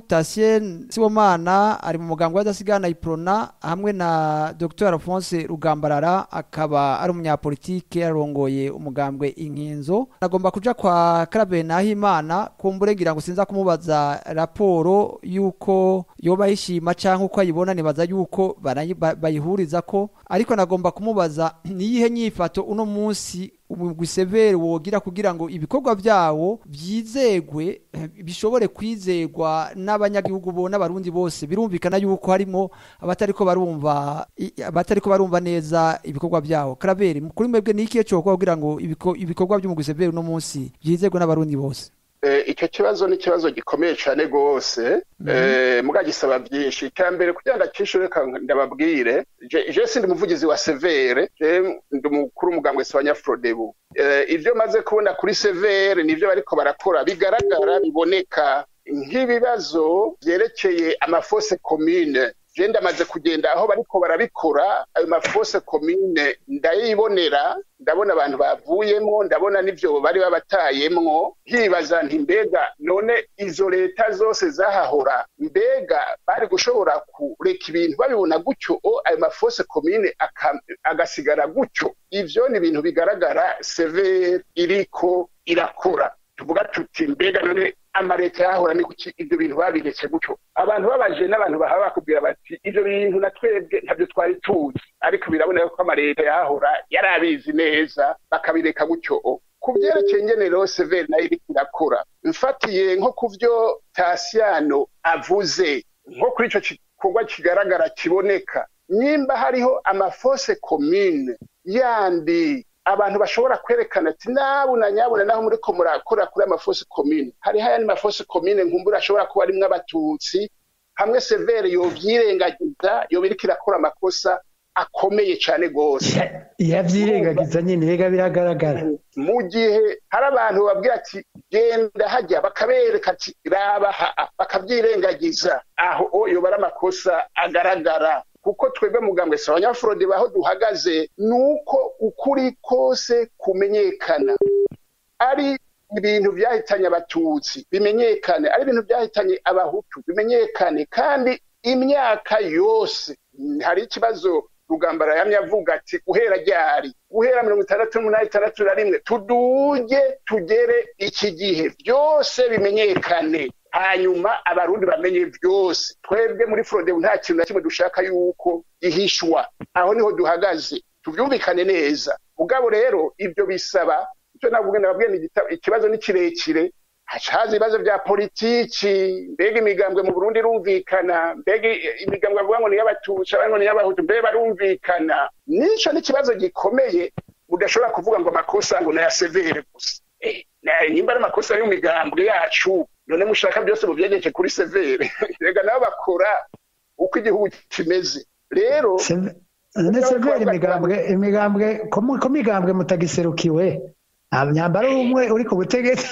Tasien Sibomana ari mu mugambwe w'adasigana Iprona hamwe na Dr Alphonse Rugambarara akaba ari umunyapolitike arongoye umugambwe Inkinzo nagomba kuja kwa Clave Nahimana kumbure ngira ngo sinza kumubaza raporo yuko yoba yishima canke uko ayibona nibaza yuko barayi- ba- bayihuriza ko ariko nagomba kumubaza niyihe nyifato uno munsi umugwi severe wogira kugira ngo ibikorwa vyawo vyizegwe eh, bishobore kwizegwa n'abanyagihugu bo n'abarundi bose birumvikana yuko harimo abatariko barumva i- abatariko barumva neza ibikorwa vyawo Claver kuri mwebwe ni ikihe cokora kugira ngo ibiko- ibikorwa by'umugwi severe uno munsi vyizegwe n'abarundi bose Eh, icyo kibazo ni ikibazo gikomeye cyane rwose eh, muga gisaba byinshi icya mbere kugira ngo acishe reka ndababwire je je sindi umuvugizi wa severe je ndi umukuru w'umugambwe wa nyafrodebu eh, ibyo maze kubona kuri severe nivyo bariko barakora bigaragara biboneka nk'ibibazo byerekeye amafose commune je ndamaze kugenda aho bariko barabikora ayo mafose commune ndayibonera ndabona abantu bavuyemwo ndabona n'ivyo bari babatayemwo nkibaza nti mbega none izo leta zose zahahora mbega bari gushobora kureka ibintu babibona gutyo o ayo mafose commune aka- agasigara gutyo ivyo ni ibintu bigaragara severe iriko irakora tuvuga tuti mbega none amareta yahora ni kuki ibyo bintu babiretse gutyo abantu babaje n'abantu bahaba bakubwira bati ibyo bintu na twebwe ntabyo twari tuzi ariko biraboneka ko amareta yahora yari abizi neza bakabireka gutyo ku byerekeye ngenero severi nayo iriko irakora mfatiye nko ku byo tasiyano avuze nko kuri ico gikorwa kigaragara kiboneka nimba hariho amafose komine yandi abantu bashobora kwerekana ati nabuna nyabuna naho muriko murakora kuri amafosi komine hariho ayandi mafosi komine nkumbura ashobora kuba arimwo abatutsi hamwe severe yovyirengagiza yoba iriko irakora amakosa akomeye cane gose yavyirengagiza nyene rega biragaragara mu gihe hari abantu babwira ati genda hajya bakabereka ati raba haa bakavyirengagiza aho yoba ari amakosa agaragara kuko twebwe mugambwe si abanyafurode baho duhagaze ni uko ukuri kose kumenyekana ari ibintu byahitanye abatutsi bimenyekane ari ibintu byahitanye abahutu bimenyekane kandi imyaka yose hari ikibazo rugambara yamye avuga ati guhera ryari guhera mirongo itandatu n'umunani itandatu na rimwe tuduge tugere iki gihe byose bimenyekane hanyuma abarundi bamenye byose twebwe muri forodebu nta kintu na kimwe dushaka yuko gihishwa aho niho duhagaze tubyumvikane neza mugabo rero ibyo bisaba icyo navuga nababwiye ikibazo ni kirekire haza ibibazo bya politiki mbega imigambwe mu burundi irumvikana mbega imigambwe bavuga ngo ni iy'abatutsi abandi ngo ni iy'abahutu mbega barumvikana nico ni ikibazo gikomeye udashobora kuvuga ngo amakosa ngo naya severe gusa nimba ari amakosa y'imigambwe yacu none mushaka byose mubyegeje kuri severe rega nabo bakora uko igihugu kimeze rero none severe imigambwe imigambwe ko migambwe mutagiserukiwe nta myambaro umwe uri ku butegetsi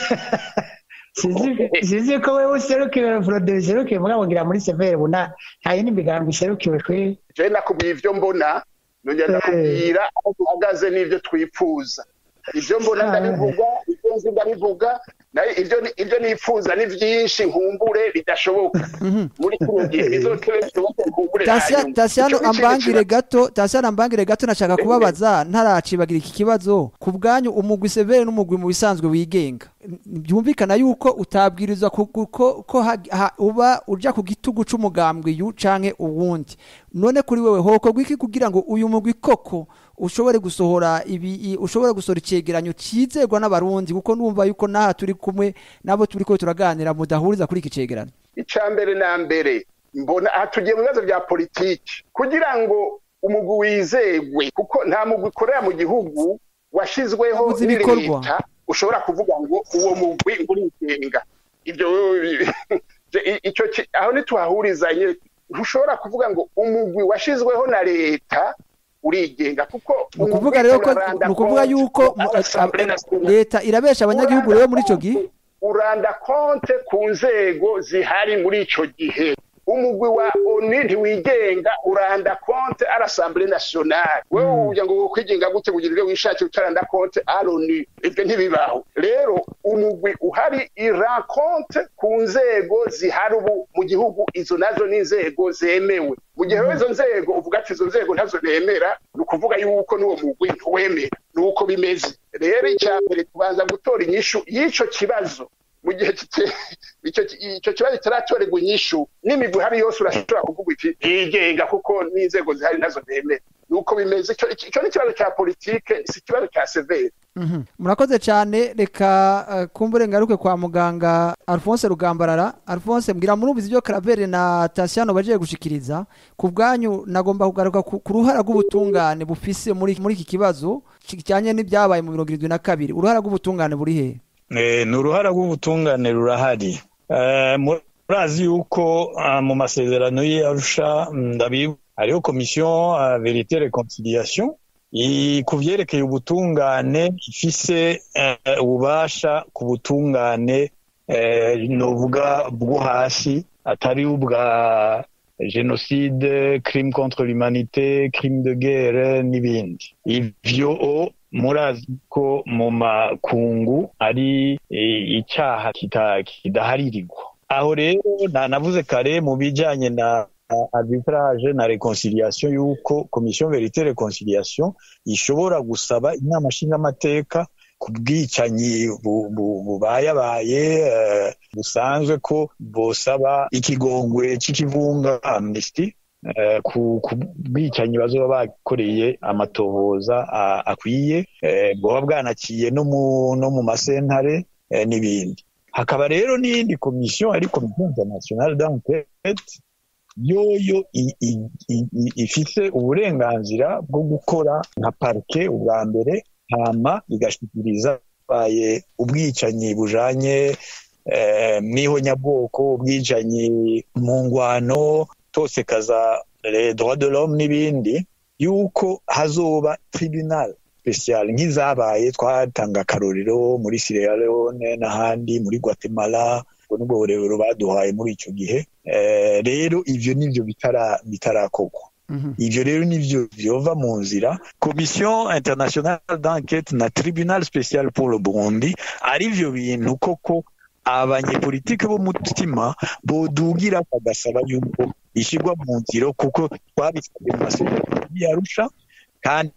sinzi ko wewe userukiwe forode userukiwe mugabo ngira muri severe buna nta yindi migambi iserukiwe kwe je nakubwiye ivyo mbona nongera ndakubwira aho duhagaze n'ivyo twifuza ivyo mbona ndabivuga ivyo nzi ndabivuga ibyo nifuza ni byinshi nkumbure bidashoboka muri kino gihe bizotebe bishoboke nkumbure tasiyano ambangire gato tasiyano ambangire gato nashaka kubabaza ntaracibagira iki kibazo ku bwanyu umugwi severe n'umugwi mu bisanzwe wigenga byumvikana yuko utabwirizwa ko uba uja ku gitugu c'umugambwe yu canke uwundi none kuri wewe hokorwa iki kugira ngo uyu mugwi koko ushobore gusohora ibi ushobore gusohora icegeranyo cizegwa n'abarundi kuko numva yuko naha turi kumwe nabo turi ko turaganira mudahuriza kuri iki cegeranyo icya mbere na mbere mbona aha tugiye mu bibazo bya politiki kugira ngo umugwi wizegwe kuko nta mugwi ukorera mu gihugu washyizweho ni leta ushobora kuvuga ngo uwo mugwi urigenga ibyo icyo aho ntituhahurizanye ntushobora kuvuga ngo umugwi washyizweho na leta urigenga kuko ni ukuvuga rero ko ni ukuvuga yuko leta irabesha abanyagihugu rero muri icyo gihe uranda konte ku nzego zihari muri icyo gihe umugwi wa oni ntiwigenga uranda konte ari asambure nasiyonari wowe uvuga ngo kwigenga gute kugira ibyo wishakira utaranda konte ari oni ibyo ntibibaho rero umugwi uhari ira konte ku nzego zihari ubu mu gihugu izo nazo ni inzego zemewe mu gihe izo nzego uvuga ati izo nzego ntazo nemera ni ukuvuga yuko n'uwo mugwi ntuwemera ni uko bimeze rero icya mbere tubanza gutora inyishu y'icyo kibazo mu gihe icyo kibazo kitaratorerwa inyishu n'imigwi ihari yose urashobora kuvuga iti yigenga kuko n'inzego zihari nazo nemera ni uko bimeze icyo ni ikibazo cya politike si ikibazo cya severe murakoze cyane reka kumbure ngaruke kwa muganga alphonse rugambarara alphonse mbwira murumvizi ibyo karavere na tasiyano bagiye gushikiriza ku bwanyu nagomba kugaruka ku ruhara rw'ubutungane bufise muri iki kibazo kijyanye n'ibyabaye mu mirongo irindwi na kabiri uruhara rw'ubutungane buri he ni uruhara rw'ubutungane rurahari murazi yuko mu masezerano y'arusha ndabibu hariho komisiyo verite reconciliation ku byerekeye ubutungane ifise ububasha ku butungane nuvuga bwo hasi atari ubwa jenoside crime contre l'humanité crime de guerre n'ibindi ivyo murazi ko mu makungu ari icyaha kidaharirirwa aho rero navuze kare mu bijyanye na arbitrage na reconciliation y'uko komisiyo verite reconciliation ishobora gusaba inama nshingamateka ku bwicanyi bubayabaye busanzwe ko bosaba ikigongwe c'ikivunga amnesty eh, ku ku bwicanyi bazoba bakoreye amatohoza a- akwiye eh, bwoba bwanaciye no mu no mu masentare eh, n'ibindi hakaba rero n'iyindi komisiyo ari komisiyo internationale d'enquête yoyo i- i- i- i- ifise uburenganzira bwo gukora nka parike ubwa mbere hama igashikiriza baye ubwicanyi bujanye eh, mw'ihonyabwoko ubwicanyi mu ngwano tosekaza les droits de l'homme n'ibindi yuko hazoba tribunal special nk'izabaye twatanga akarorero muri Sierra Leone n'ahandi muri Guatemala ubwo nibwo burebero baduhaye muri ico gihe Eh, rero ivyo nivyo bitara bitarakorwa Mhm. ivyo rero nivyo vyova mu nzira commission internationale d'enquête na tribunal special pour le burundi ari vyo bintu koko abanyepolitike b'umutima bodugira bagasaba yuko ishirwa mu nzira kuko twabisabye mu masezerano yarusha kandi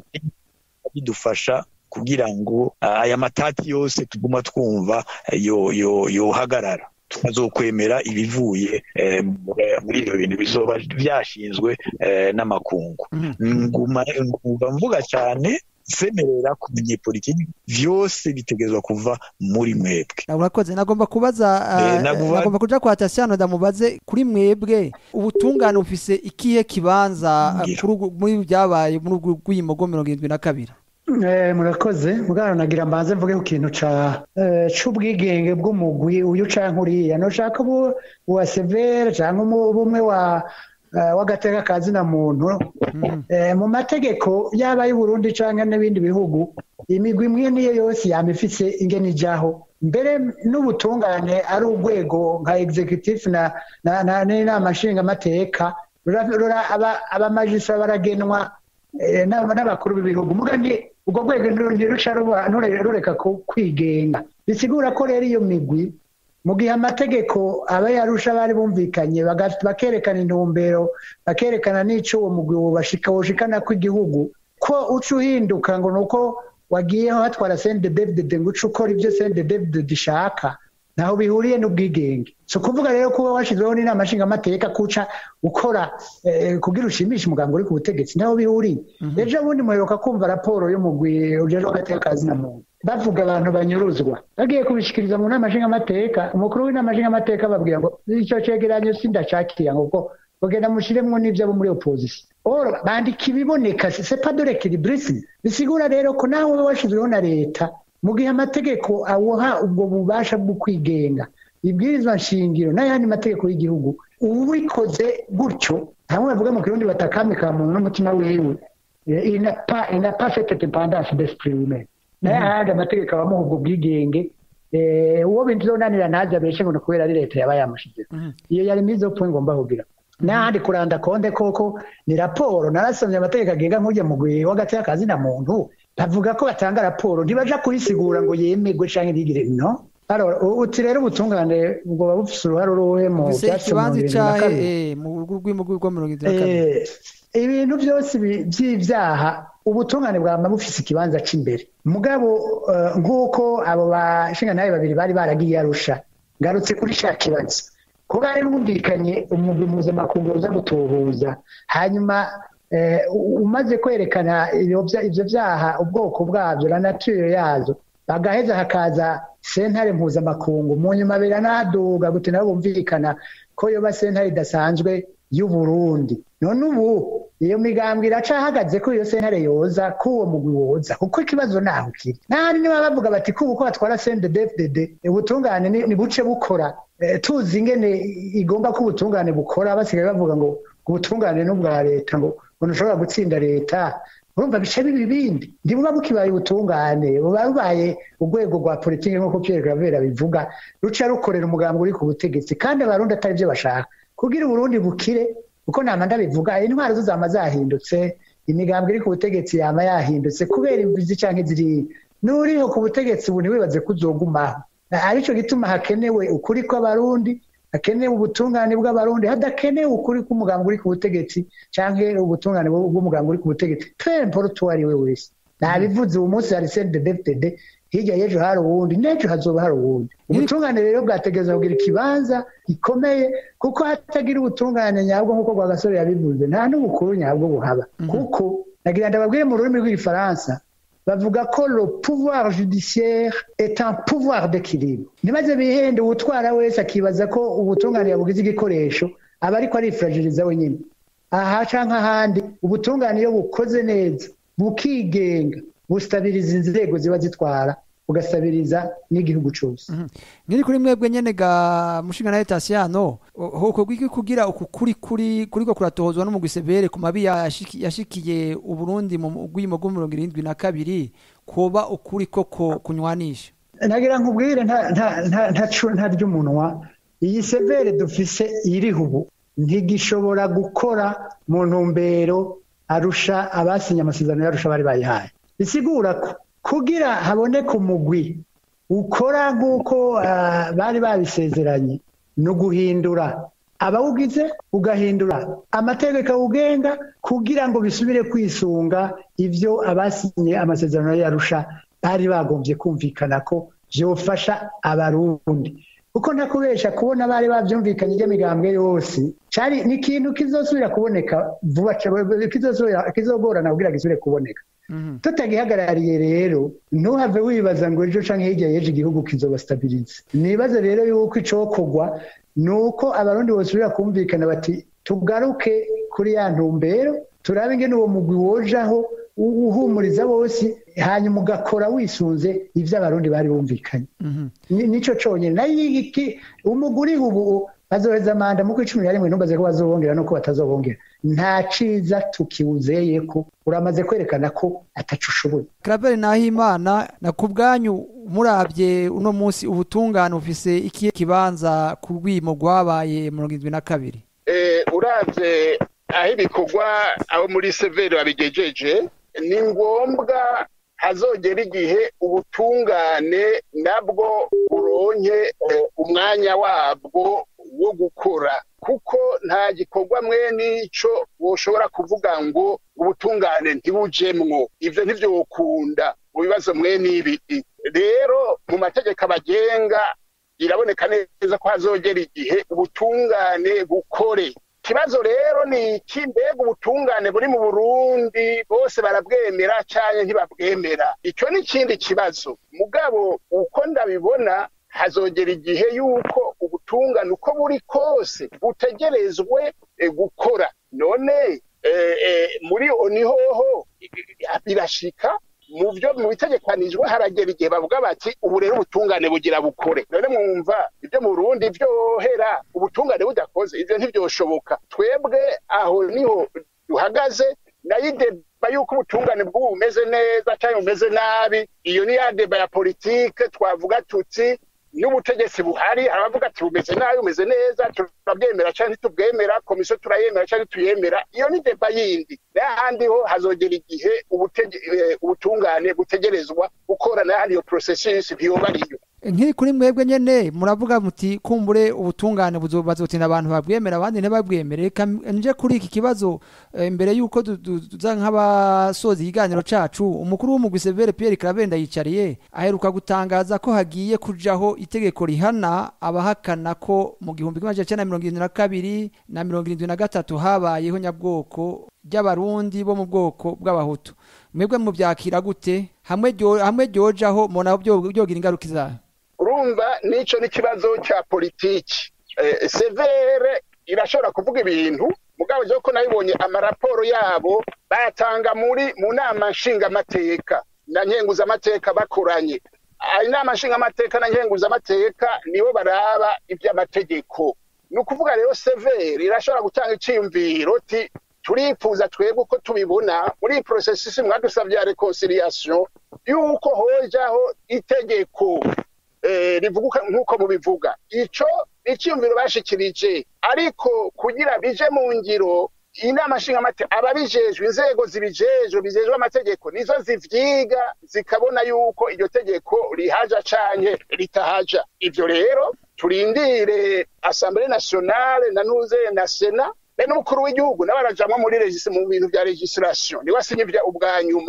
bidufasha kugira ngo ah, aya matati yose tuguma twumva eh, yo yo yohagarara tukazokwemera ibivuye eh, muri ibyo bintu bizoba byashinzwe eh, n'amakungu nguma ngumva mvuga cyane semerera ku banyepolitiki vyose bitegerezwa kuva muri mwebwe urakoze nagomba kubaza Eh, ah, naguba- nagomba kuja kwa Tasiano ndamubaze kuri mwebwe ubutungane bufise ikihe kibanza ah, Ngira. kuri ugu- muri byabaye muri ubwo rw'iyimogo mirongo irindwi na kabiri Eh, murakoze mugana nagira mbanze mvuge ku kintu ca eh, c'ubwigenge bw'umugwi uyu canke uriya noshaka ubu uwa severe canke umu- bumwe wa eh, w'agateka ka zina muntu Eh, mu mategeko yaba y'uburundi canke n'ibindi bihugu imigwi imwe niyo yose yama ifise ingene ijaho mbere n'ubutungane ari urwego nka executive na na- na- n'inama nshingamateka rura- rura- aba- abamajisitara baragenwa eh, n'aba- n'abakuru b'ibihugu muga ni ubwo rwego ntiru- ntiruca ruba- nture- rureka ku- kwigenga bisigura ko rero iyo migwi mu gihe amategeko aba yarusha bari bumvikanye baga- bakerekana intumbero bakerekana n'ico uwo mugwi wobashika woshikana kw'igihugu ko uca uhinduka ngo nuko wagiyeho hatwara sende david ngo uce ukora ibyo sende david ishaka ntaho bihuriye n'ubwigenge si ukuvuga rero kuba washyizweho n'inama nshingamateka kuca ukora eh, kugira ushimishe umuganga uri ku butegetsi ntaho bihuriye ejo bundi muheruka kumva raporo y'umugwi ujejwe agateka ka zina muntu bavuga abantu banyuruzwa bagiye kubishikiriza mu nama nshingamateka umukuru w'inama nshingamateka babwira ngo icyo cegeranyo sindacakira ngo kuko bagenda mushiremwo n'ibyo abo muri opposition oro bandika ibiboneka c'est pas de l'équilibrisme bisigura rero ko nawe uba washyizweho na leta mu gihe amategeko awuha ubwo bubasha bwo kwigenga ibwirizwa nshingiro n'ayandi mategeko y'igihugu ubikoze gutyo hamwe bavuga mu kirundi batakamika muntu n'umutima wiwe Eh, il n'a pas il n'a pas cette dépendance d'esprit humain naye ahandi amategeko abamuha ubwo bwigenge eh, uwo bintu zonanira ntazi abeshe ngo ni kubera ari leta yaba yamushizeho iyo yari mize opwe ngomba kugira n'ahandi kuranda konde koko ni raporo narasomye amategeko agenga nk'ujya mu gwi w'agati y'akazi na muntu bavuga ko batanga raporo ntibaja kuyisigura ngo yemerwe canke ntigire no Alors, u- uti rero ubutungane ubwo buba bufise uruhare uruhe mu bufise vyatsi mu ikibanza bibiri na icahe kabiri? eh, mu rw'iyimogo rwa mirongo irindwi na kabiri Eh, ibintu byose bi- by'ibyaha ubutungane bwama bufise ikibanza c'imbere mugabo eh, nk'uko abo bashingantahe babiri bari baragiye arusha ngarutse kuri sha kibazo kuba hari bumvikanye umugwi mpuzamakungu uza gutuhuza hanyuma eh, u- umaze kwerekana ivyo vya- ivyo vyaha ubwoko bwavyo na nature yazo bagaheza hakaza sentare mpuzamakungu mu nyuma biranaduga gute nabo bumvikana ko yoba sentare idasanzwe y'uburundi none ubu iyo migambwe iracahagaze ko iyo sentare yoza ko uwo mugwi woza kuko ikibazo naho kiri nahandi niba bavuga bati ko uko batwara sende dfdd ubutungane ni ni buce bukora Eh, tuzi ingene igomba ko ubutungane bukora basigaye bavuga ngo ubutungane n'ubwa leta ngo ngo ntushobora gutsinda leta urumva bice biba ibindi ndibuga bukibaye ubutungane buba bubaye urwego rwa politiki nk'uko Pierre Gravera bivuga ruca rukorera umugambi uri ku butegetsi kandi abarundi atari byo bashaka kugira uburundi bukire kuko nama ndabivuga intwaro zo zama zahindutse imigambi iri ku butegetsi yama yahindutse kubera imvizi canke ziriya n'uriho ku butegetsi ubu ntiwibaze ko uzogumaho arico gituma hakenewe ukuri kw'abarundi hakenewe ubutungane bw'abarundi hadakenewe ukuri k'umugambi uri ku butegetsi canke ubutungane bw'umugambi uri ku butegetsi peu importe uwo ari we wese nabivuze ubu munsi hari CNDD-FDD hirya y'ejo hari uwundi n'ejo hazoba hari uwundi ubutungane rero bwategereza kugira ikibanza gikomeye kuko hatagira ubutungane nyabwo nk'uko rwagasore yabivuze nta n'ubukuru nyabwo buhaba kuko nagira ndababwire mu rurimi rw'igifaransa bavuga ko le pouvoir judiciaire est un pouvoir d'équilibre ntibaze bihende uwutwara wese akibaza ko ubutungane yabugize igikoresho aba ariko arifuragiriza wenyine aha canke ahandi ubutungane iyo bukoze neza bukigenga bustabiriza inzego ziba zitwara bugasabiriza n'igihugu cyose nkiri kuri mwebwe nyene ga mushinga na Tasiyano hoko gwiki kugira uku kuri kuri kuriko kuratohozwa no mu Gisebere ku mabi yashiki- yashikiye uburundi mu gwimo gwo 72 koba ukuri koko kunywanisha nagira nkubwire nta nta nta nta cu- nta ry'umunwa iyi severe dufise iriho ubu ntigishobora gukora mu ntumbero arusha abasinye amasezerano yarusha bari bayihaye bisigura ko kugira haboneke umugwi ukora nk'uko ah, bari babisezeranye ni uguhindura abawugize ugahindura amategeko awugenga kugira ngo bisubire kwisunga ibyo abasinye amasezerano yarusha bari bagombye kumvikana ko byofasha abarundi kuko ntakubesha kubona bari babyumvikanye iby'imigambwe yose cyari ni ikintu kizosubira kuboneka vuba cyane, kizosubira- kizogorana kugira gisubire kuboneka tutagihagarariye rero ntuhave wibaza ngo ejo canke hirya y'ejo igihugu kizobastabiriza nibaze rero yuko icokorwa ni uko abarundi bosubira kumvikana bati tugaruke kuri ya ntumbero turabe ingene uwo mugwi wojaho u- uhumuriza bose hanyuma ugakora wisunze ivyo abarundi bari bumvikanye Ni- nico conyene nayo iki umugwi uriho ubu bazoheza manda mu kw'icumi na rimwe ntumbaze ko bazobongera nuko batazobongera nta ciza tukiwuzeye ko uramaze kwerekana ko ataco ushoboye Claver Nahimana na kubwanyu murabye uno munsi ubutungane ufise ikihe kibanza ku rwimo rwabaye 72 eh, uravye aho ibikorwa abo muri severi babigejeje ni ngombwa hazogera igihe ubutungane nabwo buronke eh, umwanya wabwo wo gukora kuko nta gikorwa mwene ico woshobora kuvuga ngo ubutungane ntibujemwo ivyo ntivyokunda mu bibazo mwene ibi rero mu mategeko abagenga biraboneka neza ko hazogera igihe ubutungane bukore ikibazo rero ni iki mbega ubutungane buri mu burundi bose barabwemera cyane ntibabwemera icyo ni ikindi kibazo mugabo uko ndabibona hazogera igihe yuko ubutungane uko buri kose butegerezwe eh, gukora none eh, eh, muri onihoho birashika mu byo mu bitegekanijwe haragera igihe bavuga bati ubu rero ubutungane bugira bukore none mwumva ibyo mu Burundi byohera ubutungane budakoze ivyo ntibyoshoboka twebwe aho niho duhagaze nayo ideba yuko ubutungane bw'ubu bumeze neza cyangwa bumeze nabi iyo ni ya deba ya politike twavuga tuti n'ubutegetsi buhari abavuga ati bumeze nabi bumeze neza turabwemera cyangwa ntitubwemera komisiyo turayemera cyangwa ntituyemera iyo ni deba yindi n'ahandi ho hazogera igihe ubutege- eh, ubutungane butegerezwa gukora n'ahandi iyo processus ntiyoba ariyo nkiri kuri mwebwe nyene muravuga muti kumbure ubutungane buzo- bazotinda abantu babwemera abandi ntibabwemere reka nje kuri iki kibazo eh, mbere yuko du- du- tuza nk'abasoza ikiganiro cacu umukuru w'umugwi Severe Pierre Claver yicariye aheruka gutangaza ko hagiye kujaho itegeko rihana abahakana ko mu gihumbi kimwe magana mirongo irindwi na kabiri na mirongo irindwi na gatatu habayeho nyabwoko ry'abarundi bo mu bwoko bw'abahutu mwebwe mubyakira gute hamwe ryo- hamwe ryojaho mubona byo- byogira ingaruka izahe urumva nico n'ikibazo cya politiki Eh, severe irashobora kuvuga ibintu mugabo je ko nabibonye amaraporo yabo bayatanga muri mu nama nshingamateka na nkenguzamateka bakoranye Ah, inama nshingamateka na nkenguzamateka nibo baraba iby'amategeko ni ukuvuga rero severe irashobora gutanga iciyumviro ti turifuza twebwe uko tubibona muri iyi porosesisi mwadusabye ya reconciliation yuko hojaho itegeko eh, rivuga nk'uko mubivuga ico icyumviro bashikirije ariko kugira bije mu ngiro inama nshingamateka ababijejwe inzego zibijejwe bijejwe amategeko nizo zivyiga zikabona yuko iryo tegeko rihaja canke ritahaja ivyo rero turindire assemblée nationale na nuze na sena be n'umukuru w'igihugu nawe arajamwo muri regisi mu bintu vya legislation niwe asinya ivya ubwa nyuma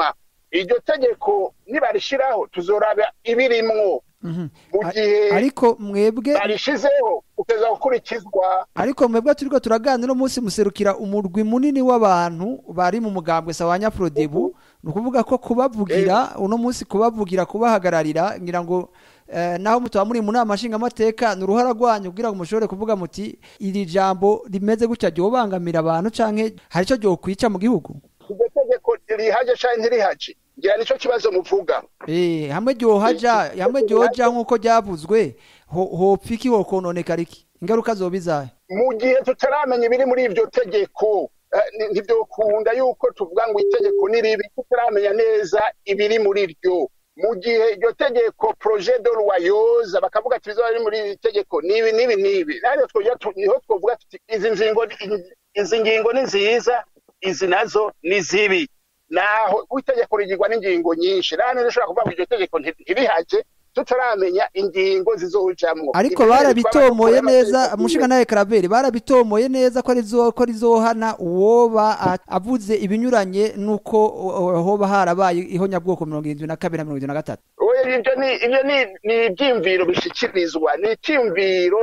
iryo tegeko nibarishiraho tuzoraba ibirimwo Mhm. mu A- gihe ariko mwebwe barishizeho kugeza gukurikizwa ariko mwebwe turiko turaganira uno munsi muserukira umurwi munini w'abantu bari mu mugambwe sawa nyaprodebu ni ukuvuga ko kubavugira uno munsi kubavugira kubahagararira ngira ngo eh, naho mutaba muri mu nama nshingamateka ni uruhara rwanyu kugira ngo mushobore kuvuga muti iri jambo rimeze gutya ryobangamira abantu canke hari ico ryokwica mu gihugu iryo tegeko rihaje canke ntirihaje ngira nico kibazo muvuga Eh, hamwe ryohaja hamwe ryoja nk'uko ryavuzwe ho- hopfa iki hokononekara iki ingaruka zoba izahe mu gihe tutaramenya ibiri muri iryo tegeko eh, ni- ntivyokunda yuko tuvuga ngo itegeko ni ribi tutaramenya neza ibiri muri ryo mu gihe iryo tegeko projet de loi yoza bakavuga ati bizoba biri muri iri tegeko nibi nibi nibi rero twojya tu- niho twovuga tuti izi ngingo izi ngingo ni nziza izi nazo ni zibi naho itegeko rigirwa n'ingingo nyinshi rero nishobora kuvuga ngo iryo tegeko nti- ntirihaje tutaramenya ingingo zizojamwo ariko Ibyo barabitomoye twaba dukora neza amategeko mushinga nawe karaberi barabitomoye neza ko rizo ko rizohana uwoba a- avuze ibinyuranye nuko o- o- hoba harabaye ihonyabwoko mirongo irindwi na kabiri na mirongo irindwi na gatatu Oya, ibyo ni ibyo ni ni ibyiyumviro bishyikirizwa ni icyumviro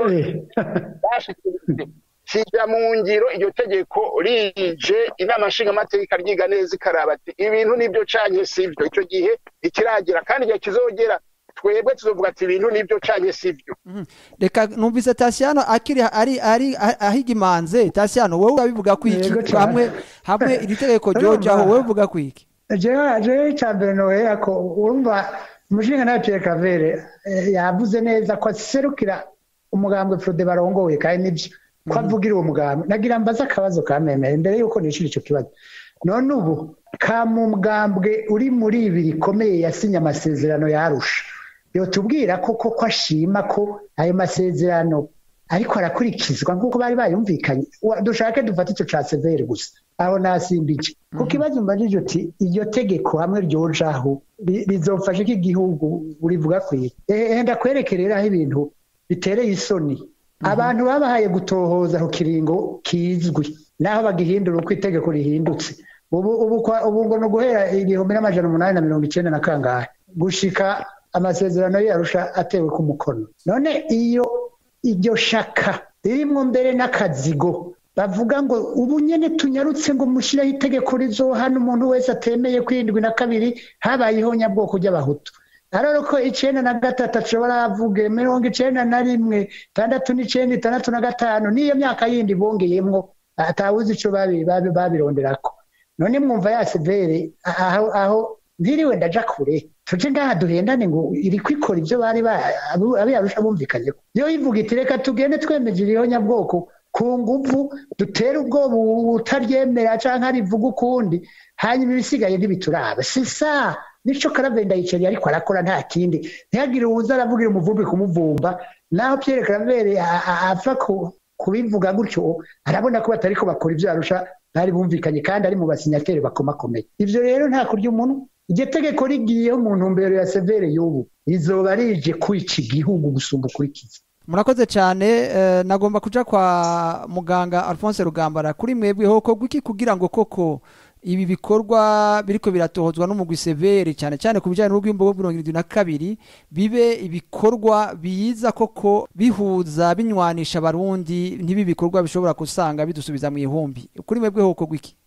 bashikirijwe kijya mu ngiro iryo tegeko rije inama nshingamateka ryiga neza ikaraba ati ibintu nibyo canke sivyo icyo gihe ntikiragera kandi igihe kizogera twebwe tuzovuga ati ibintu nibyo canke sivyo Mhm. reka numvise tasiyano akiri ari ari a- ahiga imanze tasiyano wowe urabivuga ku iki Yego cane. hamwe hamwe iri tegeko ryojaho wowe uvuga ku iki jewe jewe icya mbere nohera ko urumva umushinga nawe Pierre Claver eh, yavuze neza ko aserukira umugambwe Frode barongoye kandi nibyo ko avugira uwo mugambwe nagira mbaze akabazo kamemere mbere yuko nishira icyo kibazo none ubu ka mu mugambwe uri muri ibi rikomeye yasinye amasezerano yarusha yotubwira ko koko ashima ko ayo masezerano ariko arakurikizwa nk'uko bari bayumvikanye Wa- dushake dufate icyo ca severe gusa aho nasimbije ku kibazo mbajije uti iryo tegeko hamwe ryojaho ri- rizofasha iki igihugu urivuga kwiye ehe ndakwereke rero aho ibintu bitereye isoni abantu babahaye gutohoza ku kiringo kizwi naho bagihindura uko itegeko rihindutse ubu ubu kwa- ubu ngo ni uguhera igihumbi n'amajana umunani na mirongo icenda na kangahe gushika amasezerano yarusha atewe ku mukono none iyo iryo shaka ririmwo mbere n'akazigo bavuga ngo ubu nyene tunyarutse ngo mushireho itegeko rizohana umuntu wese atemeye kwindwi na kabiri habayeho nyabwoko ry'abahutu aroro ko icenda na gatatu ashobora avuge mirongo icenda na rimwe tandatu n'icenda itandatu na gatanu n'iyo myaka yindi bongeyemwo atawuzi ico babi- babi- babironderako none mwumva ya severe aho aho ntiriwe ndaja kure tuje ngaha duhendane ngo iri kwikora ibyo bari ba- abu- abiyarusha bumvikanyeho iyo ivuga iti reka tugende twemeje iriho nyabwoko ku nguvu dutere ubwoba utaryemera canke arivuga ukundi hanyuma ibisigaye ntibituraba sisa nico karavenda yicariye ariko arakora nta kindi ntihagire uwuza aravugira umuvumbi kumuvumba naho Pierre Claver a- a- apfa ku- kubivuga gutyo arabona ko batariko bakora ibyo yarusha bari bumvikanye kandi ari mu basinyateri bakomakomeye ivyo rero nta kurya umuntu iryo tegeko rigiyeho mu ntumbero ya severe y'ubu rizoba rije kwica igihugu gusumba ukurikiza murakoze cyane eh, nagomba kuja kwa muganga alphonse rugambara kuri mwebwe hokorwa iki kugira ngo koko ibi bikorwa biriko biratohozwa n'umugwi severe cyane cyane ku bijyanye n'urwimbo rwo mirongo irindwi na kabiri bibe ibikorwa biza koko bihuza binywanisha abarundi ntibi bikorwa bishobora gusanga bidusubiza mu ihumbi kuri mwebwe hokorwa iki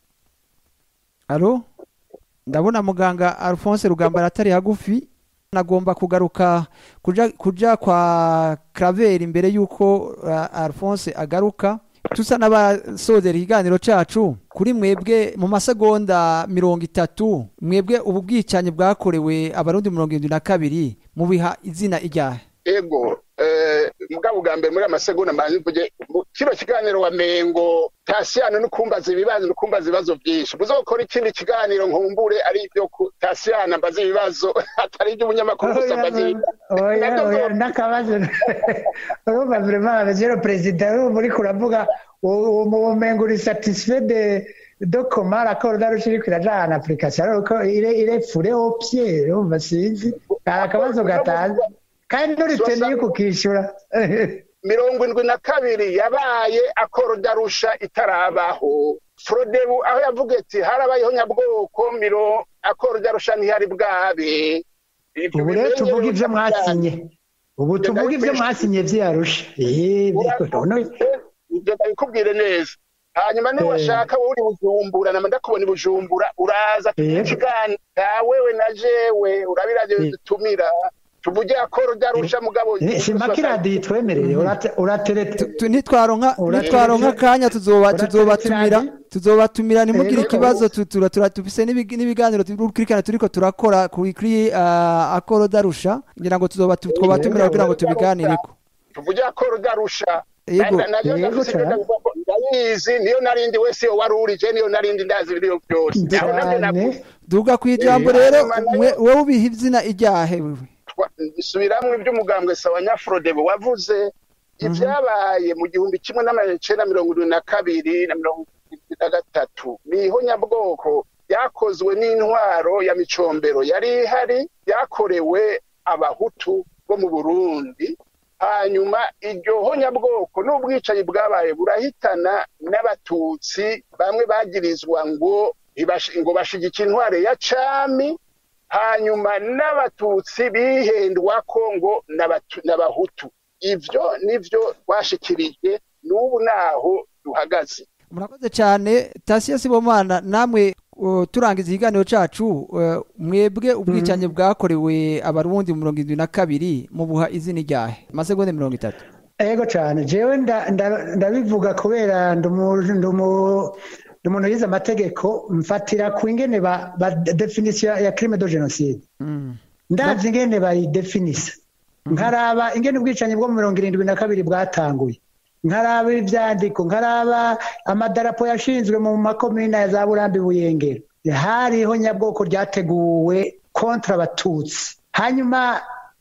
alo ndabona muganga alphonse rugambara atari hagufi nagomba kugaruka kuja, kuja kwa Claver imbere yuko uh, Alphonse agaruka tusa n'abasozera ikiganiro cacu kuri mwebwe mu masegonda mirongo itatu mwebwe ubu bwicanyi bwakorewe abarundi mirongo irindwi na kabiri mubiha izina iryahe ego eh, mugabo bwa mbere muri amasegonda mbanze mvuge mu kino kiganiro wa mengo tasiyano no kumbaza ibibazo no kumbaza ibibazo byinshi muzokora ikindi kiganiro nkumbure ari ibyo ku tasiyano mbaza ibibazo atari iby'umunyamakuru gusa mbaza ibibazo oya oya n'akabazo urumva vraiment monsieur le président urumva uriko uravuga umenga uri satisfait de de comment l'accord d'arusha iriko iraja en application alors ko il est il est fourré au pied urumva sinzi kari akabazo gatanze kandi nturiteniye kukishyura mirongo indwi na kabiri yabaye akoro darusha itarabaho frodebu aho yavuga ati harabayeho nyabwoko miro akora ryarusha ntihari bwabe Ivyo ubu rero bimenye tuvuga ibyo rero mwasinye ubu Ibyo tuvuga ibyo ndabikwishyura. mwasinye byarusha Eh, none ibyo ndabikubwire neza hanyuma Eh. niwashaka wowe uri bujumbura nama ndakubona i bujumbura uraza Eh. tukiganira wewe na jewe urabiraje Eh. dutumira tuvuge akoro ryarusha mugabo ni- simpaka iradiyo itwemereye urate- uraterete Tu- tu- nitwaronka Urateretse- nitwaronka akanya tuzoba urateretse tuzobatumira radio? tuzobatumira ntimugire Ego. ikibazo tu- tura- tura- tufise n'ibig- n'ibiganiro turikirikana turiko turakora kuri kuri ah, akoro darusha ngira ngo tuzoba tu- twobatumira kugira ngo tubiganireko tuvuge akoro ryarusha Yego. Na- na- navyo Yego ndafise cyane. ibyo ndavuga ko ndabizi niyo narindi wese yo wari urije niyo narindi ndazi ibiriyo byose Aho navyo cyane navuze. duga ku ijambo Eh, rero hanyuma nayo- mwe- wewe ubiha izina iryahe wewe Twa- subiramwo iby'umugambwe sawa nyafrodebo wavuze ibyabaye mu gihumbi kimwe n'amajana icenda mirongo irindwi na kabiri na mirongo irindwi na gatatu ni ihonyabwoko ryakozwe n'intwaro ya micombero yari ihari ryakorewe abahutu bo mu burundi hanyuma iryo honyabwoko n'ubwicanyi bwabaye burahitana n'abatutsi bamwe bagirizwa ngo ntibashi- ngo bashigikira intwaro ya cami hanyuma n'abatutsi bihendwa ko ngo n'abatu- n'abahutu ivyo nivyo twashikirije n'ubu naho duhagaze murakoze cyane tasiyo sibomana namwe uh, turangiza ikiganiro cacu uh, mwebwe ubwicanyi bwakorewe abarundi mu mirongo irindwi na kabiri mubuha izina iryahe amasegonda mirongo itatu ego cyane jewe nda- nda- ndabivuga kubera ndi umu- ndi umu- ndi umuntu yize amategeko mfatira ku ingene ba ba- definisiyo ya crime de genocide Mm. ndazi ingene bayidefinisa nkaraba ingene ubwicanyi bwo mu mirongo irindwi na kabiri bwatanguye nkaraba ivyandiko nkaraba amadarapo yashinzwe mu makomine ya za burambi buyengero hariho nyabwoko ryateguwe kontra abatutsi hanyuma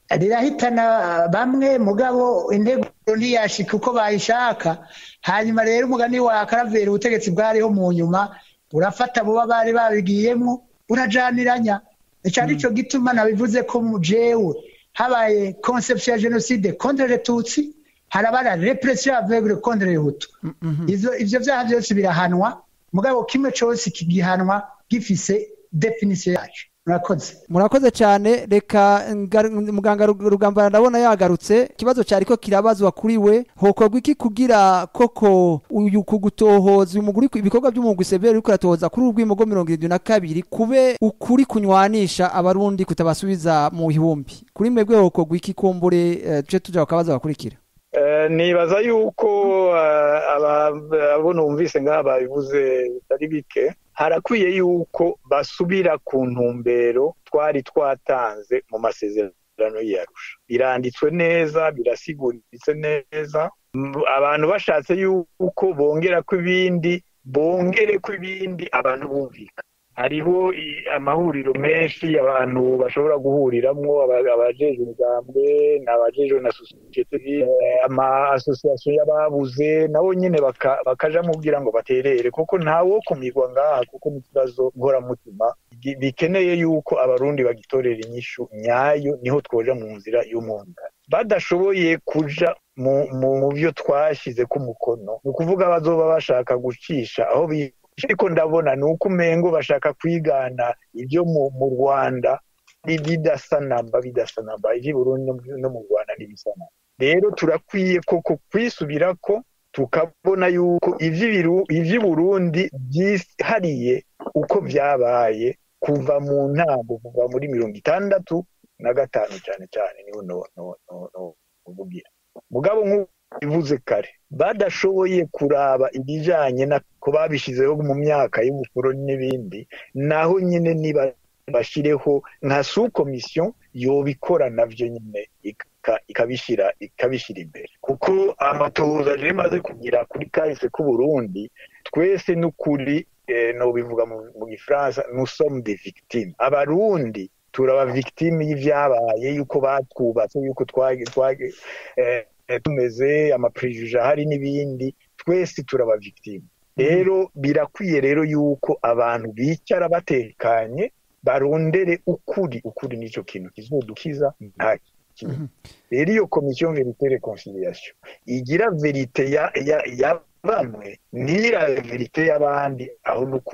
rirahitana bamwe mugabo intego ntiyashika uko bayishaka hanyuma rero umugani wa karaveri ubutegetsi bwariho mu nyuma urafata buba bari babigiyemwo urajaniranya ico arico gituma nabivuze ko mu jewe habaye conception ya genocide contre les tutsi haraba la repression aveugle contre les hutu ivyo ivyo vyaha vyose birahanwa mugabo kimwe cose kigihanwa gifise definition yaco murakoze murakoze cyane reka ngaru- muganga Rug- rugambana ndabona yagarutse ikibazo cyari ko kirabazwa kuri we hokorwa iki kugira koko uyu kugutohoza uyu muguri ibikorwa by'umugwi severe uriko uratohoza kuri urwimo rwo mirongo irindwi na kabiri kube ukuri kunywanisha abarundi kutabasubiza mu ihumbi kuri mwebwe hokorwa iki kumbure eh, tuje tuja ku kabazo gakurikira Eh, nibaza yuko eh, aba- abo numvise ngaha babivuze bitari bike harakwiye yuko basubira ku ntumbero twari twatanze mu masezerano y'Arusha biranditswe neza birasiguritse neza M- abantu bashatse yuko bongera ko ibindi bongere ko ibindi abantu bumvikana hariho i- amahuriro menshi abantu bashobora guhuriramwo aba- abajejwe imigambwe n'abajejwe na sosiyete eh, ama asosiyasiyo y'ababuze nabo nyene baka- bakaja mubwira ngo baterere kuko ntawo kumirwa ngaha kuko n'ikibazo nkoramutima gi- bikeneye yuko abarundi bagitorera inyishu nyayo niho twoja mu nzira y'umwunga badashoboye kuja mu, mu, mu byo twashize ku mukono ni ukuvuga bazoba bashaka gucisha aho bi ariko ndabona ni uko umengo bashaka kwigana ibyo mu, mu rwanda bi- bidasa namba bidasa namba ivy'i burundi no mu- no mu rwanda ntibisanamba rero turakwiye koko kwisubirako tukabona yuko ivy'ibiru- ivy'i burundi byihariye uko vyabaye kuva mu ntango kuva muri mirongo itandatu na gatanu cyane cyane niho no, no, no, no, uvugira mugabo nk'uko bivuze kare badashoboye kuraba ibijanye na ko babishizeho mu myaka y'ubukoroni n'ibindi naho nyine niba bashireho nka su komisiyo yobikora navyo nyine ika- ikabishira ikabishira imbere kuko amatohoza rero imaze kugira kuri kahise k'uburundi twese n'ukuri eh, nobivuga mu mu gifaransa nous sommes des victimes abarundi turaba victime y'ivyabaye yuko batwubatse yuko twage twage eh, eh, tumeze amaprejuge ahari n'ibindi twese turaba victime rero birakwiye rero yuko abantu bicara batekanye barondere ukuri ukuri nico kintu kizodukiza nta kintu rero iyo komisiyo verite reconciliation igira verite ya, ya, ya bamwe ntirabe verite y'abandi aho n'ukuri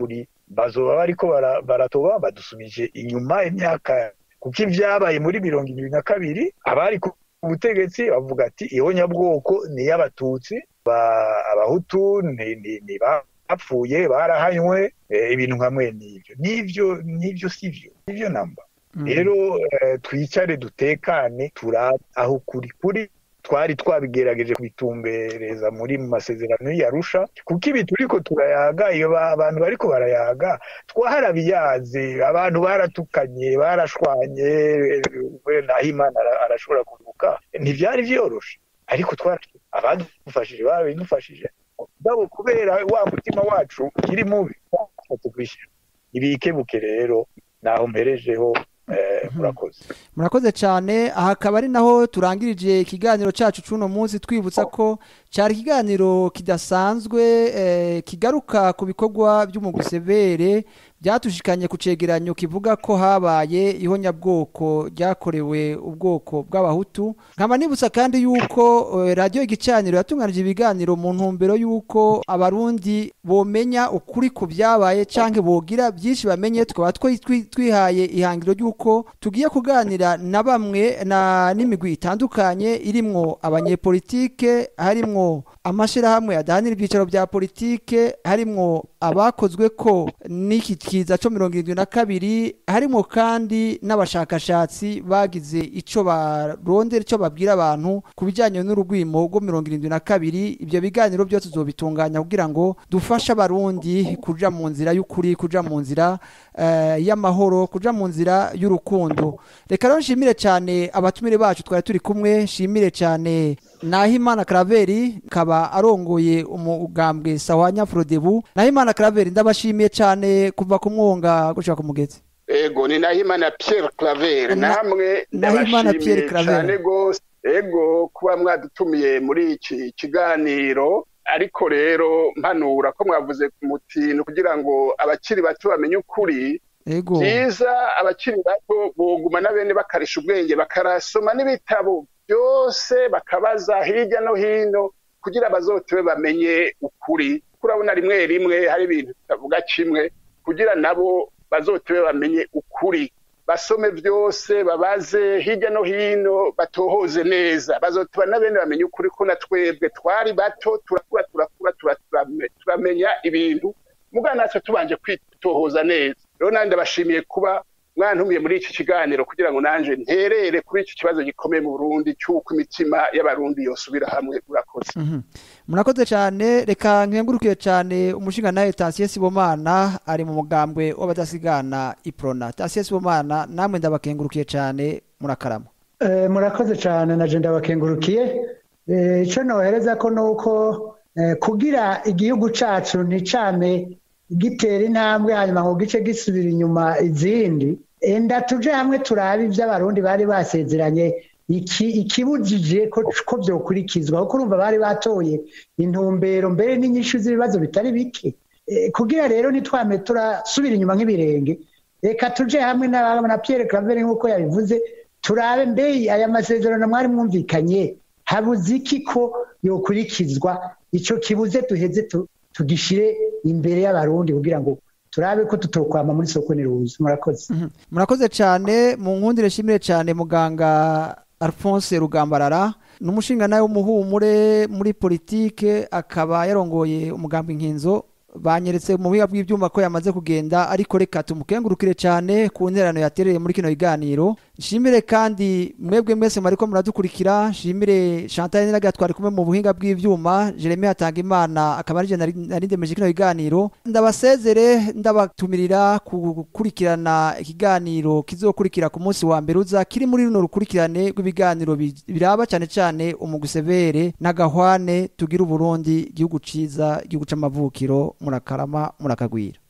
bazoba bariko bara- baratoba badusubije inyuma imyaka kuko ibyabaye muri mirongo ibiri na kabiri abari ku butegetsi bavuga ati ihonyabwoko ni iy'abatutsi ba- abahutu ni- ni- ni bapfuye barahanywe eh, ibintu nka mwene ibyo n'ivyo n'ivyo sivyo sivyo namba rero eh, twicare dutekane turabe aho kuri kuri twari twabigerageje kubitumbereza muri mu masezerano y'Arusha kuko ibi turiko turayaga iyo ba- abantu bariko barayaga twaharabiyaze abantu baratukanye barashwanye eh, we naho imana ara- arashobora kuvuka ntivyari vyoroshe ariko twara abadufashije babidufashije mugabo kubera wa mutima wacu ukiri mubi twashatse kwishyira ibikebuke rero naho mperejeho eh, murakoze murakoze cyane aha akaba ari naho turangirije ikiganiro cyacu cy'uno munsi twibutsa ko cyari ikiganiro kidasanzwe eh, kigaruka ku bikorwa by'umugusevere byatushikanye ku cegeranyo kivuga ko habaye ihonyabwoko ryakorewe ubwoko bw'abahutu nkaba nibutsa kandi yuko eh, radiyo igicaniro yatunganije ibiganiro mu ntumbero y'uko abarundi bomenya ukuri ku byabaye cyangwa bogira byinshi bamenye tukaba twi- twi- twihaye ihangiro ry'uko tugiye kuganira na bamwe na n'imigwi itandukanye irimwo abanyepolitike harimwo amashyirahamwe adahanira ibyicaro bya politike harimwo abakozwe ko n'iki kiza cyo mirongo irindwi na kabiri harimo kandi n'abashakashatsi bagize icyo barondera icyo babwira abantu ku bijyanye n'urugwimo rwo mirongo irindwi na kabiri ibyo biganiro byose tuzobitunganya kugira ngo dufashe abarundi kuja mu nzira y'ukuri kuja mu nzira eh, y'amahoro kuja mu nzira y'urukundo reka rero nshimire cyane abatumire bacu twari turi kumwe nshimire cyane Nahimana Claver kaba arongoye umugambwe Sawanya Frodebu Nahimana Claver ndabashimiye cyane kuva ku mwonga gushaka ku mugezi ego ni nahimana pierre claver Na- namwe Nahimana Pierre ndabashimiye Claver. cyane rwose ego kuba mwadutumiye muri iki kiganiro ariko rero mpanura ko mwavuze ku mutino kugira ngo abakiri bato bamenye ukuri ego byiza abakiri bato boguma na bene bakarisha ubwenge bakarasoma n'ibitabo byose bakabaza hirya no hino kugira bazotewe bamenye ukuri kurabona rimwe rimwe hari ibintu bitavuga kimwe kugira nabo bazotewe bamenye ukuri basome byose babaze hirya no hino batohoze neza bazotuba na bene bamenye ukuri ko na twebwe twari bato turakura turakura tura- turame- turamenya ibintu mugana natwe tubanje kwitohoza neza rero nanjye ndabashimiye kuba mwantumiye muri iki kiganiro kugira ngo nanjye nterere kuri iki kibazo gikomeye mu Burundi cy'uko imitima y'abarundi yosubira hamwe urakoze Mhm. murakoze cyane reka nkengurukiye cyane umushinga nawe Tasiye Sibomana ari mu mugambwe w'abadasigana iprona Tasiye Sibomana namwe ndabakengurukiye cyane murakarama Eh, murakoze cyane na je ndabakengurukiye Eh, ico nohereza ko nuko eh, kugira igihugu cacu nticame gitera intambwe hanyuma ngo gice gisubira inyuma izindi enda tuje hamwe turabe ivyo abarundi bari basezeranye iki ikibujije ko ko vyokurikizwa kuko urumva bari batoye intumbero mbere n'inyishu z'ibibazo bitari bike Eh, kugira rero nitwame turasubira inyuma nk'ibirenge reka tuje hamwe na, na Pierre Claver nk'uko yabivuze turabe mbe aya masezerano mwari mwumvikanye habuze iki ko yokurikizwa ico kibuze duheze tu- tugishire imbere y'abarundi kugira ngo turabe ko tutokwama muri soko niruzi murakoze Mhm. murakoze cyane mu nkundire shimire cyane muganga Alphonse Rugambarara ni umushinga nawe w'umuhumure muri politike akaba yarongoye umugambi nkinzo banyeretse mu buhinga bw'ibyuma ko yamaze kugenda ariko reka tumukengurukire cyane ku nterano yatereye muri kino kiganiro nshimire kandi mwebwe mwese mwariko muradukurikira nshimire Chantal Niraga twari kumwe mu buhinga bw'ivyuma Jeremy Hatangimana akaba ari je nari nari ndemeje kino kiganiro ndabasezere ndabatumirira gukurikirana ikiganiro kizokurikira ku munsi wa mbere uza kiri muri runo rukurikirane rw'ibiganiro bi- biraba cyane cyane umugusevere n'agahwane tugira uburundi igihugu ciza igihugu c'amavukiro murakarama murakagwira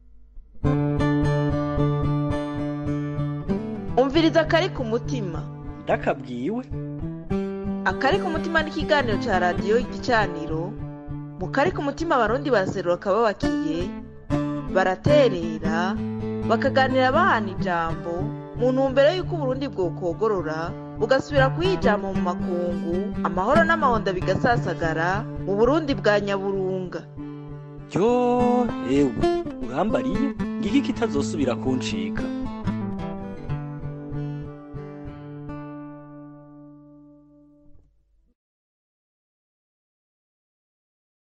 umviriza akari ku mutima ndakabwiwe akari ku mutima ni ikiganiro cya radiyo igicaniro mu kari ku mutima abarundi baraserura akababakiye baraterera bakaganira bahana ijambo mu ntumbero y'uko uburundi bwokogorora bugasubira kuyijama mu makungu amahoro n'amahonda bigasasagara mu burundi bwa nyaburunga ryo ewe urambariye ngiki kitazosubira kuncika